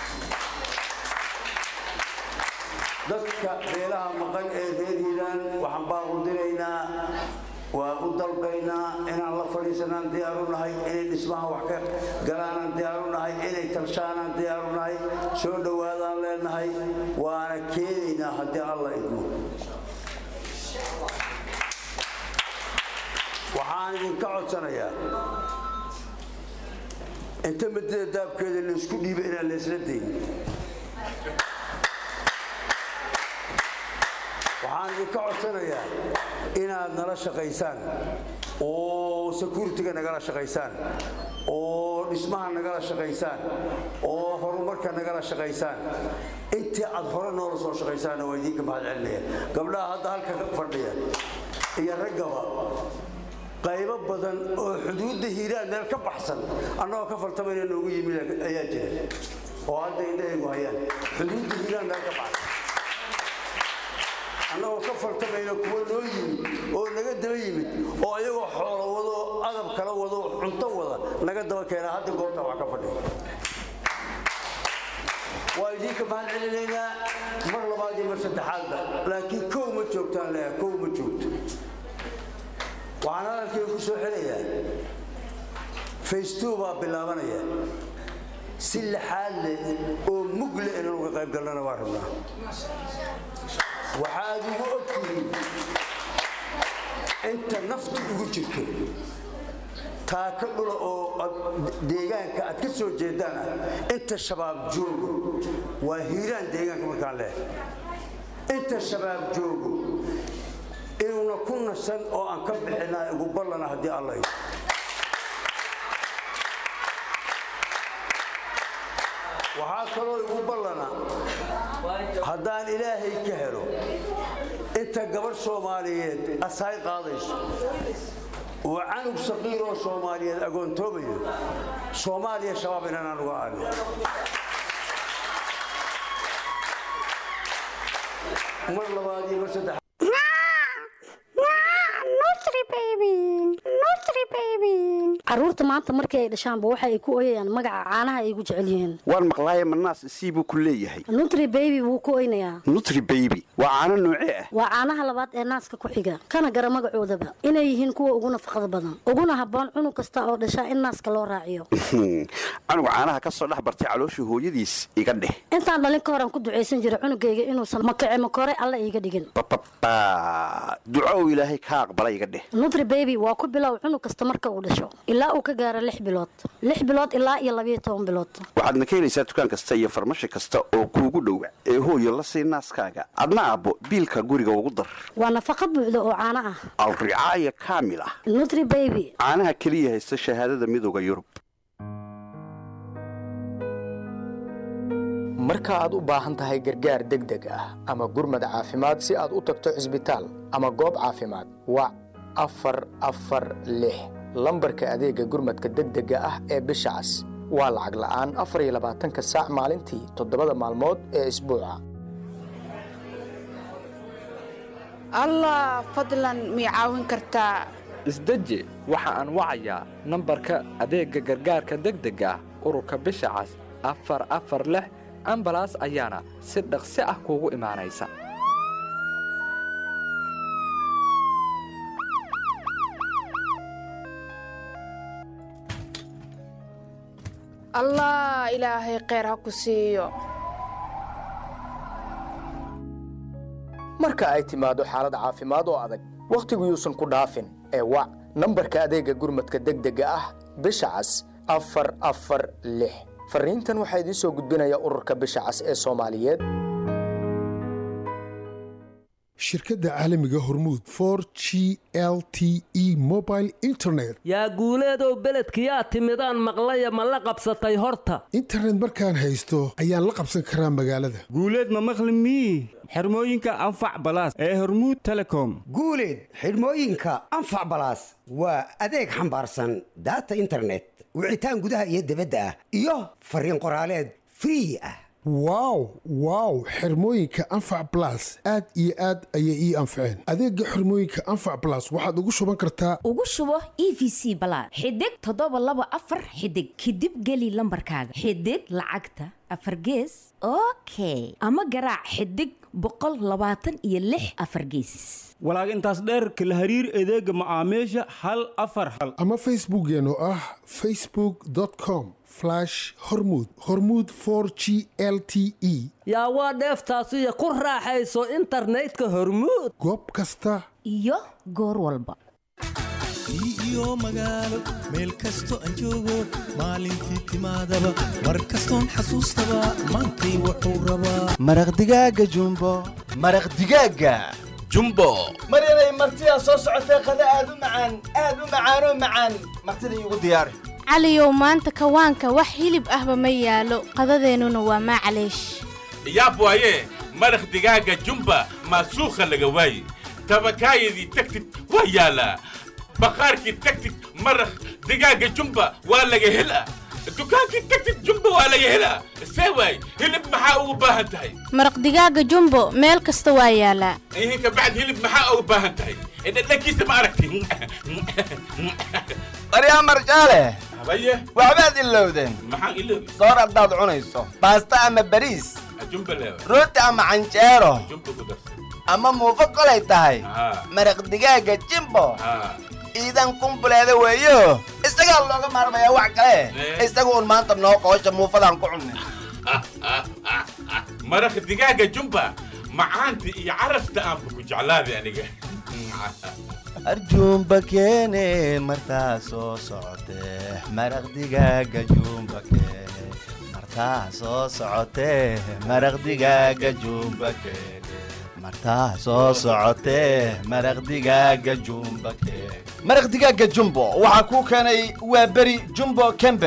Speaker 4: dadka beelaha maqan ee reer hiiraan waxaan baan u diraynaa waa u dalbaynaa inaan la fadhiisanaan diyaaru nahay inay dhismaha wax ka galaanaan diyaaru nahay inay talshaanaan diyaaru nahay soo dhowaadaan leenahay waana keenaynaa haddii alla idmo waxaan idinka codsanayaa inta madida daabkeeda laysku dhiiba inaan laysla dayn waxaan idinka codsanayaa inaad nala shaqaysaan oo securitiga nagala shaqaysaan oo dhismaha nagala shaqaysaan oo horumarka nagala shaqaysaan intii aad hore noola soo shaqaysaanna waa idinka mahad celinaya gabdhaha hadda halka fadhiya iyo raggaba qaybo badan oo xuduudda hiiraan meel ka baxsan annagoo ka faltamayna noogu yimid ayaa jira oo hadda indhahaygu hayaan xuduudda hiiraan meel ka baxsan annagoo ka faltamayna kuwa noo yimid oo naga daba yimid oo ayagoo xoolo wado adab kala wado cunto wada naga daba keena hadda goobta wax ka fadhiya waa idinka mahad celinaynaa mar labaad iyo mar saddexaadba laakiin kow ma joogtaan leeya kow ma joogto waxaan hadalkayga ku soo xelayaa faceto baa bilaabanaya si laxaad leh oo mug leh inaan uga qayb galnana waa rabnaa waxaad ugu ogtihiin inta naftu ugu jirto taaka dhula oo deegaanka aad ka soo jeedaan ah inta shabaab joogo waa hiiraan deegaanka markaan leehay inta shabaab joogo inuuna ku nasan oo aan ka bixina igu ballana haddii alla waxaa kaloo igu ballana haddaan ilaahay ka helo inta gabadh soomaaliyeed asaay qaadayso oo canug saqiir oo soomaaliyeed agoontoobayo soomaaliya shabaab inanaan uga aadno mar labaad iyo mar saddex
Speaker 15: caruurta maanta markii ay dhashaanba waxa ay ku oyayaan magaca caanaha ay ugu jecel yihiin
Speaker 16: waan maqlaaye manaas sii buu ku leeyahay
Speaker 15: nutri baby wuu ku oynayaa
Speaker 16: nutri baby waa caano noocee ah
Speaker 15: waa caanaha labaad ee naaska ku xiga kana gara magacoodaba inay yihiin kuwa ugu nafaqada badan uguna habboon cunug kasta oo dhashaa in naaska loo raaciyo
Speaker 16: canuga caanaha ka soo dhex bartay calooshii hooyadiis iga dheh
Speaker 15: intaan dhalin ka horan ku ducaysan jira cunugayga inuusan makace makore alla iiga dhigin
Speaker 16: bababa duco uu ilaahay ka aqbala iga dheh
Speaker 15: nutri baby waa ku bilow cunug kasta marka uu dhasho ilaa uu ka gaaro lix bilood lix bilood ilaa iyo labayo toban bilood
Speaker 16: waxaadna ka helaysaa dukaan kasta iyo farmashi kasta oo kuugu dhowa ee hooyo la sii naaskaaga adna abbo biilka guriga ugu dar
Speaker 15: waa nafaqa buuxda oo caano ah
Speaker 16: alricaaya kaamil ah
Speaker 15: nutri baby
Speaker 16: caanaha keliya haysta shahaadada midooda yurub
Speaker 3: marka aad u baahan tahay gargaar degdeg ah ama gurmad caafimaad si aad u tagto cisbitaal ama goob caafimaad wac afar afar lix lambarka adeega gurmadka degdega ah ee bisha cas waa lacag la'aan afar iyo labaatanka saac maalintii toddobada maalmood ee isbuuca
Speaker 17: allah fadlan mii caawin kartaa
Speaker 18: isdeji waxa aan wacayaa nambarka adeegga gargaarka degdega ah ururka bisha cas afar afar lix ambalaas ayaana si dhaqsi ah kuugu imaanaysa
Speaker 17: allah ilaahay kheyr ha ku siiyo
Speaker 3: marka ay timaado xaalad caafimaad oo adag wakhtigu yuusan ku dhaafin ee wac nambarka adeega gurmadka degdega ah bisha cas afar afar lix fariintan waxaa idiin soo gudbinaya ururka bisha cas ee soomaaliyeed
Speaker 25: shirkadda caalamiga hormuud for g l t e mobile internet
Speaker 5: yaa guuleedow beledkiyaa timidaan maqlaya ma la qabsatay horta
Speaker 25: internet markaan haysto ayaan la qabsan karaa magaalada
Speaker 26: guuleed ma maqli mii xirmooyinka anfac balaas ee hormuud telecom
Speaker 27: guuleed xidhmooyinka anfac balaas waa adeeg xambaarsan daata internet wicitaan gudaha iyo dibadda ah iyo fariin qoraaleed free ah
Speaker 25: wow wow xirmooyinka anfac blas aad iyo aad ayay ii anfaceen adeega xirmooyinka anfac blas waxaad ugu shuban kartaa
Speaker 28: ugu shubo e v c balaad xidig toddoba laba afar xidig kadib geli lambarkaaga xidig lacagta afar gees okay ama garaac xidig boqol labaatan iyo lix afar geesis
Speaker 26: walaag intaas dheerka la hariir adeega macaamiisha hal afar hal
Speaker 25: ama facebookeen oo ah facebook com hormud hormud g l t e
Speaker 5: yaa waa dheeftaasiyo ku raaxayso internetka hormuud
Speaker 25: goob kasta
Speaker 28: iyo goor walba
Speaker 21: iyo magaalo meel kasto aan joogo maalintii timaadaba mar kastoon xasuustaba maantay wuxuu rabaa
Speaker 22: maraq digaaga jumbo maraq digaaga
Speaker 24: jumbo
Speaker 22: maryanay martidaa soo socotee qada aad u macaan aad u macaanoo macaan martida iigu diyaari
Speaker 23: caliyow maanta kawaanka wax hilib ahba ma yaalo qadadeennuna waa maacaleesh
Speaker 24: yaab waaye maraq digaaga jumba maasuukha laga waaye tabakaayadii tagtid waa yaalaa baqaarkii tagtid maraq digaaga jumba waa laga helaa dukaankii tagtid jumba waa laga helaa see waay hilib maxaa ugu baahan tahay
Speaker 23: maraq digaaga jumbo meel kasta waa yaalaa
Speaker 24: ihin kabacd hilib maxaa ugu baahan tahay dhadhankiisa ma aragti
Speaker 22: maryaa marjaale
Speaker 24: habaye
Speaker 22: waxbaad ilowdeen
Speaker 24: maxaan iloobi
Speaker 22: soor haddaad cunayso baasta ama bariis
Speaker 24: jumba leewa
Speaker 22: rooti ama canjeero
Speaker 24: jumba ku darsa
Speaker 22: ama muufo kolay tahay
Speaker 24: Haa.
Speaker 22: maraq digaaga jimbo
Speaker 24: haa
Speaker 22: ciidan kumbuleeda weeyo isagaa looga maarmayaa wax kale
Speaker 24: Eh.
Speaker 22: isaga un maanta noo qoosha muufadaan ku cunnay
Speaker 24: maraq digaaga jumba macaanta iyo carafta aanba ku jeclaaday aniga
Speaker 22: arjuumba keene martaa soo socotee maraq digaaga juumba keene martaa soo socotee maraq digaaga juumba keene martaa soo socotee maraq digaaga juumba keene maraq digaaga jumbo waxaa kuu keenay waa beri jumbo company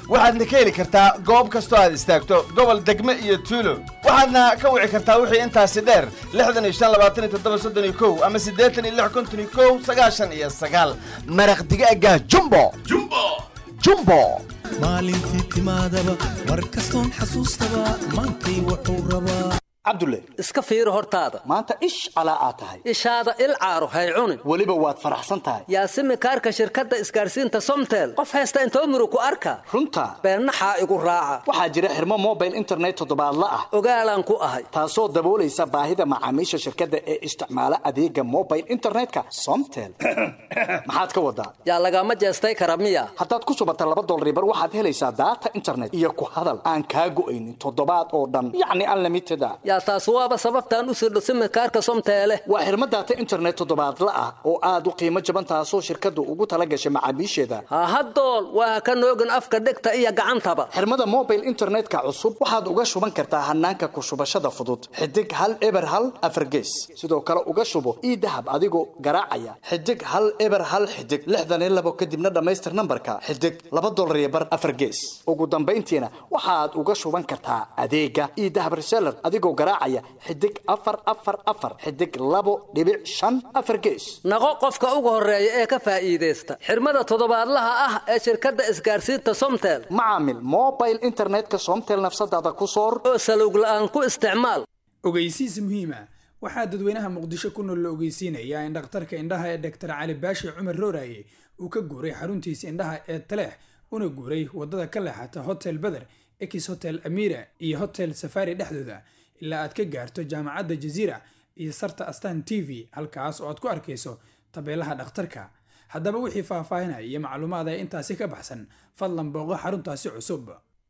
Speaker 6: waxaadna ka heli kartaa goob kastoo aad istaagto gobol degme iyo tuulo waxaadna ka wici kartaa wixii intaasi dheer lixdan iyo shan labaatan iyo toddoba soddon iyo kow ama siddeetan iyo lix konton iyo kow sagaashan iyo sagaal maraq digaaga jumbo
Speaker 24: jumbo
Speaker 6: jumbo
Speaker 21: maalintii timaadaba mar kastoon xasuustaba maantay wuxuu rabaa
Speaker 19: cabdulle
Speaker 20: iska fiiri hortaada
Speaker 19: maanta ish calaa aad tahay
Speaker 20: ishaada il caaro hay cunin
Speaker 19: weliba waad faraxsan tahay
Speaker 20: yaasimi kaarka shirkadda isgaarsiinta somtel qof haysta intoo murug ku arka
Speaker 19: runta
Speaker 20: beennaxaa igu raaca
Speaker 19: waxaa jira xirmo mobile internet toddobaadla ah
Speaker 20: ogaalaan ku ahay
Speaker 19: taasoo daboolaysa baahida macaamiisha shirkadda ee isticmaala adeega mobile internetka somtel maxaad ka wadaa
Speaker 20: yaa lagama jeestay kara miya
Speaker 19: haddaad ku shubata laba dolaribar waxaad helaysaa daata internet iyo ku hadal aan kaa go'aynin toddobaad oo dhan yacni unlimited a
Speaker 20: yaa taas waaba sababtaan u sirdho simikaarka somteele
Speaker 19: waa xirmo daata internet toddobaadla ah oo aad u qiimo jaban taasoo shirkaddu ugu tala gashay macaamiisheeda
Speaker 20: hahadool waa ka noogin afka dhegta iyo gacantaba
Speaker 19: xirmada mobile internetka cusub waxaad uga shuban kartaa hanaanka ku shubashada fudud xidig hal eber hal afargees sidoo kale uga shubo ii dahab adigoo garaacaya xidig hal eber hal xidig lixdan iyo labo kadibna dhammaystir nambarka xidig laba dolar iyo bar afargees ugu dambayntiina waxaad uga shuban kartaa adeega ii dahab reseller adigoo garaacaya xidig afar afar afar xidig labo dhibic shan afar gees
Speaker 20: naqo qofka ugu horeeya ee ka faa'iidaysta xirmada toddobaadlaha ah ee shirkadda isgaarsiinta somtel
Speaker 19: macaamil mobile internetka somtel nafsadaada ku soor
Speaker 20: oo salowg la'aan ku isticmaal
Speaker 7: ogeysiis muhiima waxaa dadweynaha muqdisho ku nool la ogeysiinayaa in dhakhtarka indhaha ee dhaktar cali baashi cumar rooraye uu ka guuray xaruntiisa indhaha ee taleex una guuray wadada ka leexata hotel beder ex hotel amira iyo hotel safari dhexdooda ilaa aad ka gaarto jaamacadda jaziira iyo sarta astan t v halkaas oo aad ku arkayso tabeelaha dhakhtarka haddaba wixii faahfaahinaya iyo macluumaad ee intaasi ka baxsan fadlan booqo xaruntaasi cusub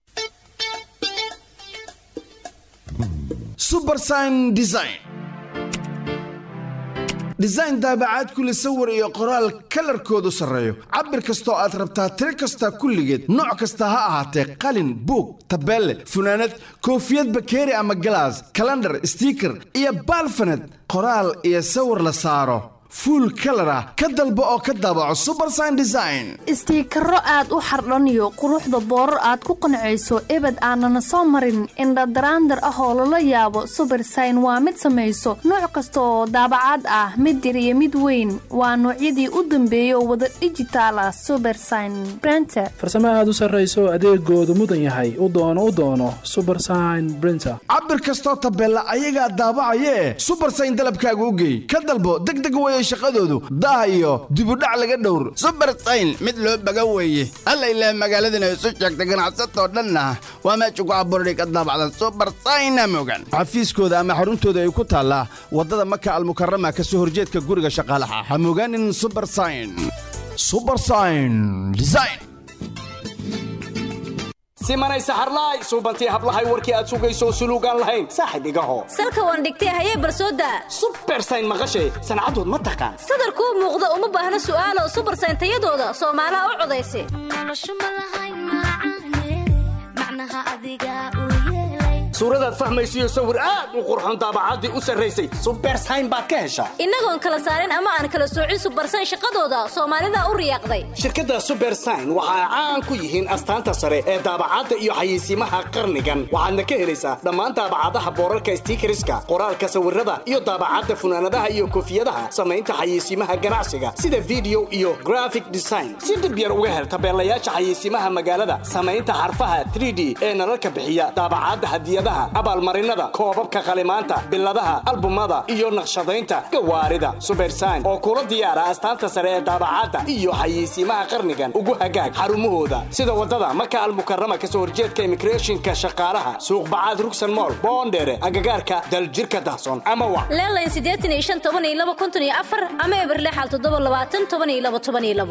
Speaker 8: subersign design design daabacaad kule sawir iyo qoraal kalarkoodu sarreeyo cabir kastoo aad rabtaa tiro kasta kulligeed nooc kasta ha ahaatee qalin buug tabeelle funaanad koofiyad bakeeri ama galaas kalandhar stiiker iyo baalfaned qoraal iyo sawir la saaro fuul kalar ah ka dalbo oo ka daabaco subersign design
Speaker 9: istiikaro aad u xardhaniyo quruxda boorar aad ku qancayso ebed aanana soo marin indhadaraandar ah oo lala yaabo subersign waa mid samayso nooc kasta oo daabacaad ah mid yar iyo mid weyn waa noocyadii u dambeeyay oo wada dhijitaal ah subersign brenter
Speaker 10: farsamo aad u sarrayso adeegoodu mudan yahay u doono u doono subersign brinter
Speaker 8: cabir kastoo tabeella ayagaa daabacayee subersign dalabkaaga u geey ka dalbo degdeg weye shaqadoodu daah iyo dibudhac laga dhowr subersayn mid loo baga weeye alla ilaah magaaladana isu sheegta ganacsatoo dhanna waa meesha ku abuurday ka daabacdan subersayna mogan xafiiskooda ama xaruntooda ay ku taallaa waddada maka almukarama ka soo horjeedka guriga shaqaalaha ha mogaanin subersayn subersayn design
Speaker 19: simanay saxarlaay suubantii hablahay warkii aad sugayso suluugaan lahayn saaxib igaho
Speaker 11: salka waan dhigtay hayee barsooda
Speaker 19: subersayn maqashay sancadood ma taqaan
Speaker 11: sadarkuu muuqda uma baahna su'aalo subersayn tayadooda soomaalaha u codaysa
Speaker 19: suuradaad fahmaysiyo sawir aad u qurxon daabacaddii u sarraysay subersayn baad ka heshaa
Speaker 11: innagoon kala saarin ama aan kala soocin subersayn shaqadooda soomaalida u riyaaqday
Speaker 19: shirkadda subersayn waxa ay caan ku yihiin astaanta sare ee daabacadda iyo xayeysiimaha qarnigan waxaadna ka helaysaa dhammaan daabacadaha boorarka stiikariska qoraalka sawirada iyo daabacadda funaanadaha iyo koofiyadaha samaynta xayeysiimaha ganacsiga sida video iyo graphic design si dhib yar uga hel tabeelayaasha xayeysiimaha magaalada samaynta xarfaha 3d ee nalalka bixiya daabacadda hadiyada abaalmarinada koobabka qalimaanta biladaha albumada iyo naqshadaynta gawaarida subersayn oo kula diyaara astaanta sare ee daabacadda iyo xayeysiimaha qarnigan ugu hagaag xarumahooda sida waddada maka almukarama kasoo horjeedka imigreeshinka shaqaalaha suuqbacaad rugsan mool boondheere agagaarka daljirka dahson ama wa
Speaker 11: leelayn siddeetan iyo shan toban iyo laba konton iyo afar ama eber lixal toddoba labaatan toban iyo laba toban iyo labo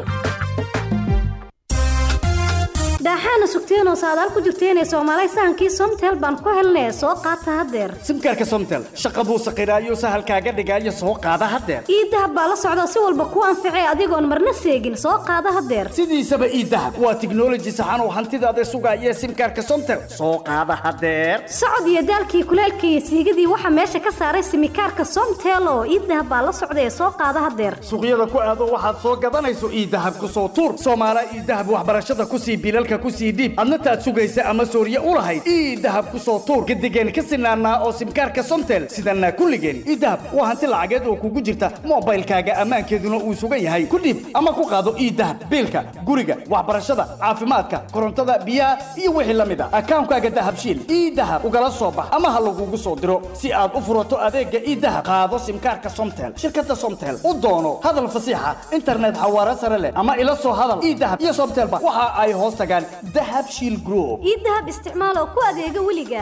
Speaker 15: daaxaana sugteenoo saadaal ku jirteenee soomaalay sahankii somtel baan ku helnee soo qaata haddeer
Speaker 19: simkaarka somtel shaqa buu saqiraayo sahalkaaga dhigaayo soo qaada haddeer
Speaker 15: ii dahab baa la socda si walba kuu anficay adigoon marna seegin soo qaada haddeer
Speaker 19: sidiisaba ii dahab waa tiknoloji saxan oo hantidaada sugaaya simkaarka somtel soo qaada haddeer
Speaker 15: socod iyo daalkii kuleelka iyo siigadii waxaa meesha ka saaray simikaarka somtel oo ii dahab baa la socda ee soo qaada haddeer
Speaker 19: suuqyada ku aado waxaad soo gadanayso ii dahab ku soo tuur soomaala ii dahab waxbarashada kusii bilalka kusii dhiib adna taad sugaysa ama sooriye u lahayd ii dahab ku soo tuur gadigeen ka sinaanaa oo simkaarka somtel sidanaa kulligeen ii dahab waa hanti lacageed oo kugu jirta moobaylkaaga ammaankeeduna uu sugan yahay ku dhiib ama ku qaado ii dahab biilka guriga waxbarashada caafimaadka korontada biyaha iyo wixii la mid a akaankaaga dahabshiil ii dahab ugala soo bax ama ha lagugu soo diro si aad u furato adeega ii dahab qaado simkaarka somtel shirkada somtel u doono hadal fasiixa internet xawaare sare leh ama ila soo hadal ii dahab iyo somtelba waxa ay hoos tagaan dahab shiil group
Speaker 1: ii dahab isticmaal oo ku adeega weliga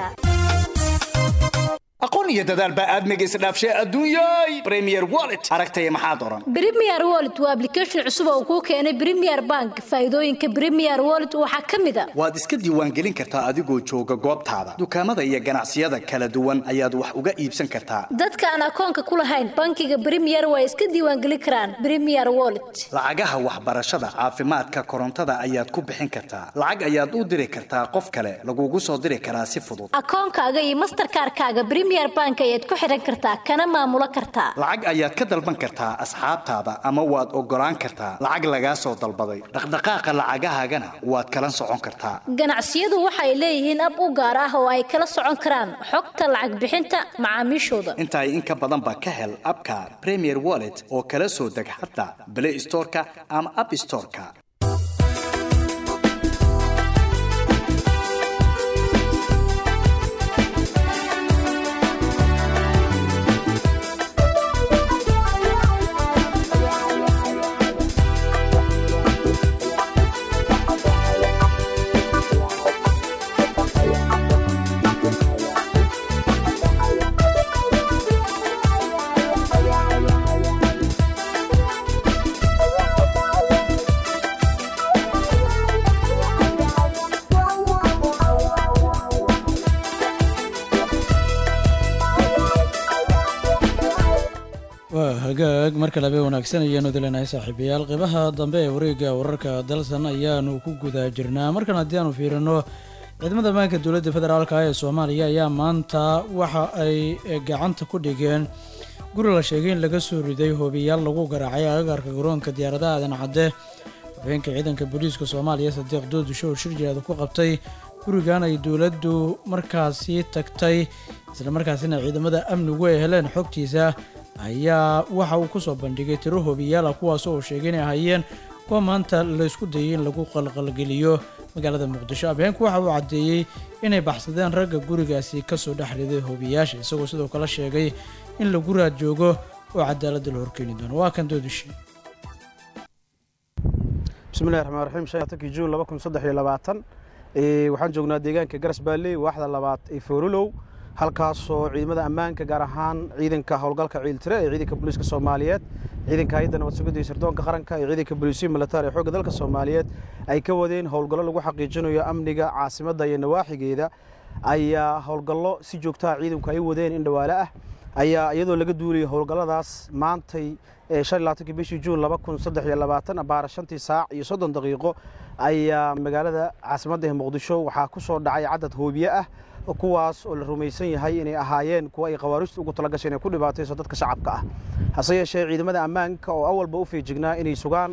Speaker 19: aqoon iyo dadaal baa aadmiga isdhaafshay adduunyay premier wallet aragtaya maxaa doran
Speaker 11: Premier Wallet waa application cusub oo kuu keenay Premier Bank. Faa'iidooyinka Premier Wallet waxaa ka mid ah
Speaker 19: waad iska diiwaangelin kartaa adigoo jooga goobtaada dukaamada iyo ganacsiyada kala duwan ayaad wax uga iibsan kartaa
Speaker 11: dadka aan akoonka ku lahayn bankiga Premier way iska diiwaangelin karaan Premier Wallet.
Speaker 19: lacagaha waxbarashada caafimaadka korontada ayaad ku bixin kartaa lacag ayaad u diri kartaa qof kale lagugu soo diri karaa si fudud
Speaker 11: Akoonkaaga iyo Mastercard-kaaga Premier Bank ayaad ku xiran kartaa kana maamulo kartaa.
Speaker 19: lacag ayaad ka dalban kartaa asxaabtaada ama waad ogolaan kartaa lacag lagaa soo dalbaday dhaqdhaqaaqa lacagahaagana waad kala socon kartaa
Speaker 11: Ganacsiyadu waxay leeyihiin ab u gaar ah oo ay kala socon karaan xogta lacag bixinta macaamiishooda.
Speaker 19: intaay in ka badan ba ka hel abka premier wallet oo kala soo deg xataa play storeka ama app storeka
Speaker 2: waa hagaag marka labe wanaagsan ayaanu dilenahay saaxiibayaal qeybaha dambe ee wareegga wararka dalsan ayaanu ku guda jirnaa markan haddii aanu fiirino ciidamada ammaanka dowladda federaalka ee soomaaliya ayaa maanta waxa ay gacanta ku dhigeen guri la sheegay in laga soo riday hoobiyaal lagu garaacay agagaarka garoonka diyaaradaha aadan cadde habeenka ciidanka booliiska soomaaliya sadiiq doodusho oo shir jireeda ku qabtay gurigan ay dowladdu markaasi tagtay islamarkaasina ciidamada amnigu ay heleen xogtiisa ayaa waxa uu kusoo bandhigay tiro hoobiyaala kuwaas oo sheegay inay ahaayeen kuwa maanta laysku dayay in lagu qalqalgeliyo magaalada muqdisho abheenku waxa uu caddeeyey inay baxsadeen ragga gurigaasi kasoo dhex riday hoobiyaasha isagoo sidoo kale sheegay in lagu raad joogo oo cadaaladda la horkeeni doono waa kan doodishe
Speaker 4: bismillahi raxmaan raxiim shan iyo tobankii juun laba kun saddex iyo labaatan Ee, waxaan joognaa deegaanka garas baalley waaxda labaad ee foorolow halkaasoo ciidamada ammaanka gaar ahaan ciidanka howlgalka ciiltire ee ciidanka booliiska soomaaliyeed ciidanka hay-adda nabad sugidda iyo sirdoonka qaranka iyo ciidanka booliisiya militaar ee xoogga dalka soomaaliyeed ay ka wadeen howlgallo lagu xaqiijinayo amniga caasimadda iyo nawaaxigeeda ayaa howlgallo si joogtaha ciidanku ay wadeen in dhawaale ah ayaa iyadoo laga duulayo howlgalladaas maantay ee shan iyo labaatankii bishii juun laba kun saddex iyo labaatan abaara shantii saac iyo soddon daqiiqo ayaa magaalada caasimadda ee muqdisho waxaa ku soo dhacay cadad hoobiye ah kuwaas oo la rumaysan yahay inay ahaayeen kuwa ay khawaaristu ugu tala gasheen inay ku dhibaatayso dadka shacabka ah hase yeeshee ciidamada ammaanka oo awalba u feejignaa inay sugaan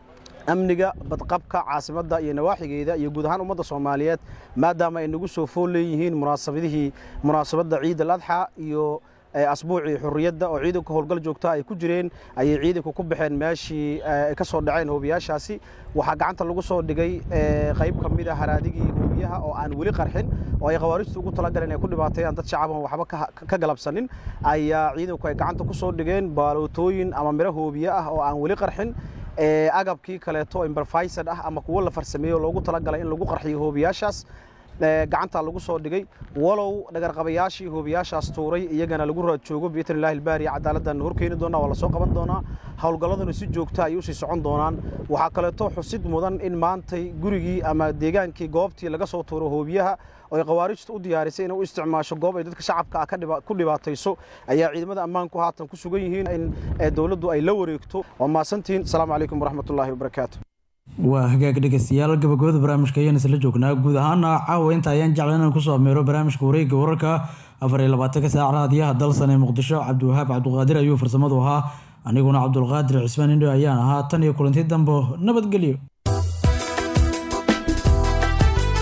Speaker 4: amniga badqabka caasimadda iyo nawaaxigeeda iyo guud ahaan ummadda soomaaliyeed maadaama ay nagu soo fool leeyihiin munaasabadihii munaasabadda ciid al adxa iyo asbuucii xurriyadda oo ciidanku howlgal joogta ay ku jireen ayay ciidanku ku baxeen meeshii ay ka soo dhaceen hoobiyaashaasi waxaa gacanta lagu soo dhigay qayb ka mid a haraadigii hoobiyaha oo aan weli qarxin oo ay khawaaristu ugu talagaleen ay ku dhibaateeyaan dad shacaban waxba ka galabsanin ayaa ciidanku ay gacanta ku soo dhigeen baalootooyin ama miro hoobiye ah oo aan weli qarxin agabkii kaleeto imberfaysad ah ama kuwo la farsameeyo loogu talagalay in lagu qarxiyo hoobiyaashaas gacanta lagu soo dhigay walow dhagarqabayaashii hoobiyaashaas tuuray iyagana lagu raad joogo biidn illahi albaari cadaaladdan horkeeni doonaa waa la soo qaban doonaa howlgalladuna si joogta ay usii socon doonaan waxaa kaleeto xusid mudan in maantay gurigii ama deegaankii goobtii laga soo tuuro hoobiyaha oo ay khawaarijta u diyaarisay inay u isticmaasho goob ay dadka shacabka ah ku dhibaatayso ayaa ciidamada ammaanku haatan ku sugan yihiin in dowladdu ay la wareegto waa mahadsantihiin asalaamu calaykum waraxmatullaahi wabarakaatu
Speaker 2: waa hagaag dhegeystayaal gabagabada barnaamijka ayaan isla joognaa guud ahaana caawa inta ayaan jeclan inaan kusoo ameero barnaamijka wareegga wararka afar iyo labaatanka saac raadiyaha dalsan ee muqdisho cabdiwahaab cabdiqaadir ayuu farsamadu ahaa aniguna cabdulqaadir cismaan indho ayaan ahaa tan iyo kulanti dambo nabadgelyo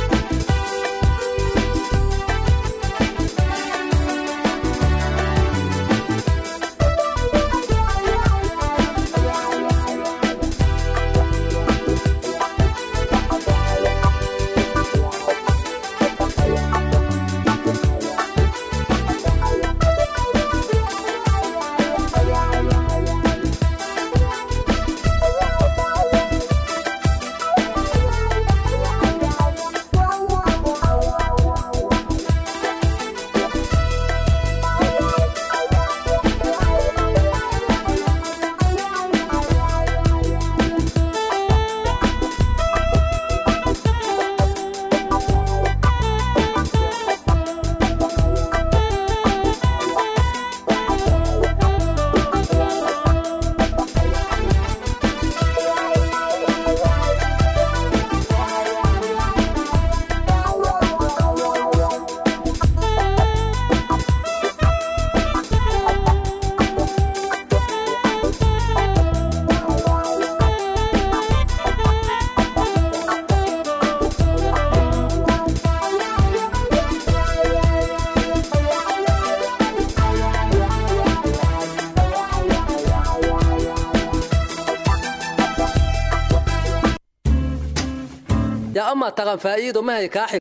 Speaker 20: ma taqan faa'iido mahay kaa